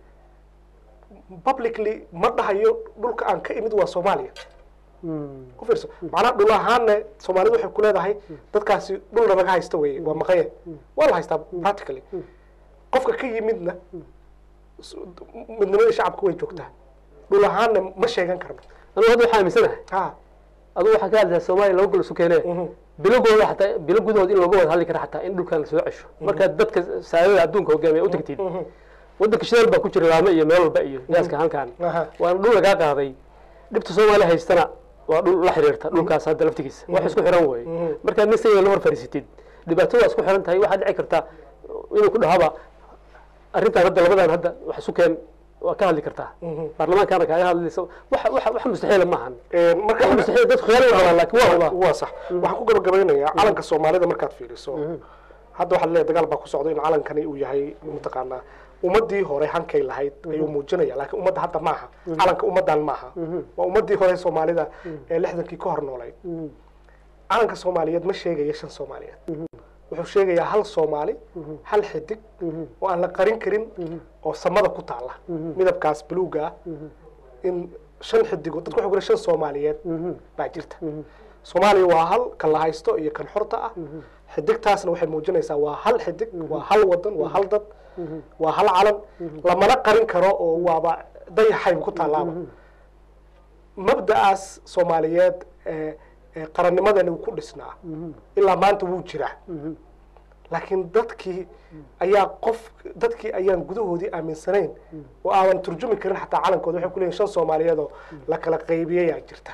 publicly ma dhahayo dhulka aan ka imid waa soomaaliya u fiirso macnaha dhul ahaanne soomaalidu waxay ku leedahay dadkaasi dhulna laga haysta weye waa maqaye waa la haystaa practically qofka ka yimidna s- midnimadii shacabka way joogtaa dhul ahaanna ma sheegan karno anigu hadda waxaa aaminsanahay ha adigu waxaa ka hadlaysaa soomaaliya laba gol isu keenee Mhm. bilogooda xataa bilo gudahood in looga wada hadli kara xataa in dhulkan lasoo cesho markaad dadka saadada adduunka hogaamiya u tagtid waddanka shidaal baa ku jira laame iyo meel walba iyo gaaska halkan Aha. waana dhul lagaa qaaday dhibta soomaaliya haystana waa dhul la xiriirta dhulkaas hadda laftigiisa wax isku xiran wey markaad nin sayida la hor fariisatid dhibaatada waa isku xiran tahay waxaad dhici kartaa inuu ku dhahaba arrintan hadda labadan hadda wax isu keen waa ka hadli kartaa baarlamaankaana kaaga hadlaysa wax wax wax mustaxiila maahan marka wax mustaxiil dadku khiyaar way qabaan laakiin waa wadaa waa sax waxaan ku gabagabeynayaa calanka soomaalida markaad fiiriso hadda waxaad leedahay dagaal baa ku socda in calankani uu yahay mataqaanaa ummadii hore hankay lahayd ayuu muujinaya laakiin ummadda hadda maaha calanka ummaddan maaha waa ummadii hore soomaalida ee lixdankii ka hor noolayd calanka soomaaliyeed ma sheegaya shan soomaaliyeed wuxuu sheegayaa hal soomaali hal xidig oo aan la qarin karin oo samada ku taala midabkaas buluuga ah in shan xidigo dadku waxay ku shan soomaaliyeed baa jirta soomaaliya waa hal kan la haysto iyo kan xorta ah xidigtaasna waxay muujinaysaa waa hal xidig waa hal wadan waa hal dad waa hal calan lamana qarin karo oo waaba dayaxayba ku taalaaba mabda'aas soomaaliyeed ee ee qarannimadani uu ku dhisnaa ilaa maanta wuu jiraa laakiin dadkii ayaa qof dadkii ayaan gudahoodii aaminsanayn oo aadan turjumi karin xataa calankooda waxay ku leeyihin shan soomaaliyeed oo la kala qaybiyayaa jirta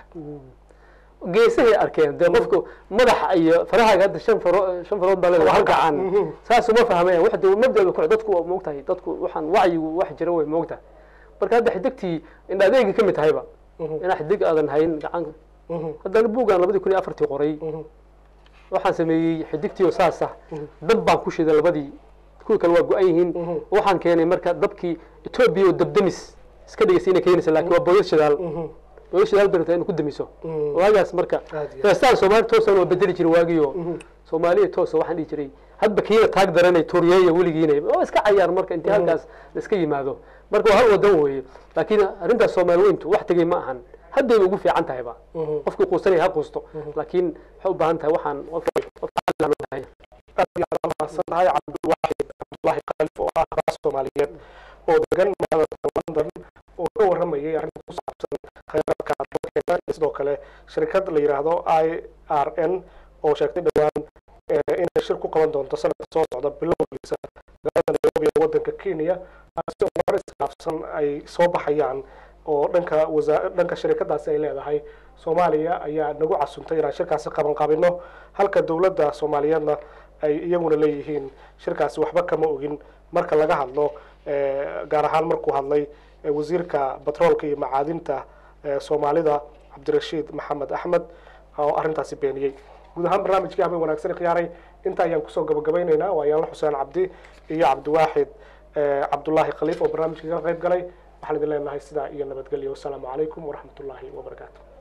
geesahay arkeen dee qofku madaxa iyo farahaaga hadda shan faro shan farood baa leedahay hal gacan saas uma fahmayaan wax dee mabdaba ku dadku waa moogtahay dadku waxaan wacyigu wax jira way moogtahay marka hadda xidigtii indha adeegi ka mid tahayba inaa xidig aadan hayn gacan haddana buuggaan labadii kun iyo afartii qoray waxaan sameeyey xidigtii oo saas ah dab baan ku shiday labadii kuwii kale waa go-an yihiin waxaan keenay marka dabkii etoobiya oo dabdamis iska dhigaysa inay keenaysa laakiin waa booyad shidaal booyad shidaal bay rabtaa inay ku damiso waagaas marka Aad iyo aad. heestaan soomaali toosan waa bedeli jiray waagiyo soomaaliya toosa waxaan dhihi jiray hadba kiina taag daranay tuuriyeeya weligiina oo iska cayaar marka intii halkaas la iska yimaado marka waa hal wadan weeye laakiin arrintaas soomaali weyntu wax tegey ma ahan haddayba ugu fiican tahayba qofkii quusanaya ha quusto laakiin waxay u baahan tahay waxaan qof qof caqli loo baahan yahay. aad iyo aad mahadsan tahay cabdulwaaxid cabdulaahi khalif oo ah raas soomaaliyeed oo degan magaalada london oo ka waramayay arrinta ku saabsan khayraadka dalkeena iyo sidoo kale shirkad la yidhaahdo i r n oo sheegtay dhowaan eh, inay shir ku qaban doonto sanadka soo socda bilowgiisa magaalada nairobi ee wadanka kenya taasi oo warar iskhilaafsan ay soo baxayaan oo dhanka wasa dhanka shirkadaasi ay leedahay soomaaliya ayaa nagu casuntay inaan shirkaasi qaban qabino halka dowladda soomaaliyeedna ay iyaguna leeyihiin shirkaasi waxba kama ogin marka laga hadlo eh, gaar ahaan markuu hadlay eh, wasiirka batroolka iyo macaadinta eh, soomaalida cabdirashiid maxamed axmed oo arrintaasi beeniyey guud ahaan barnaamijkii habeen wanaagsan khiyaaray inta ayaan kusoo gabagabaynaynaa waa yaanla xuseen cabdi iyo cabdiwaaxid eh, cabdulaahi khaliif oo barnaamijka ka qayb galay waxaan idin leenahay sidaa iyo nabadgelyo wasalaamu calaykum waraxmat ullaahi wabarakaatu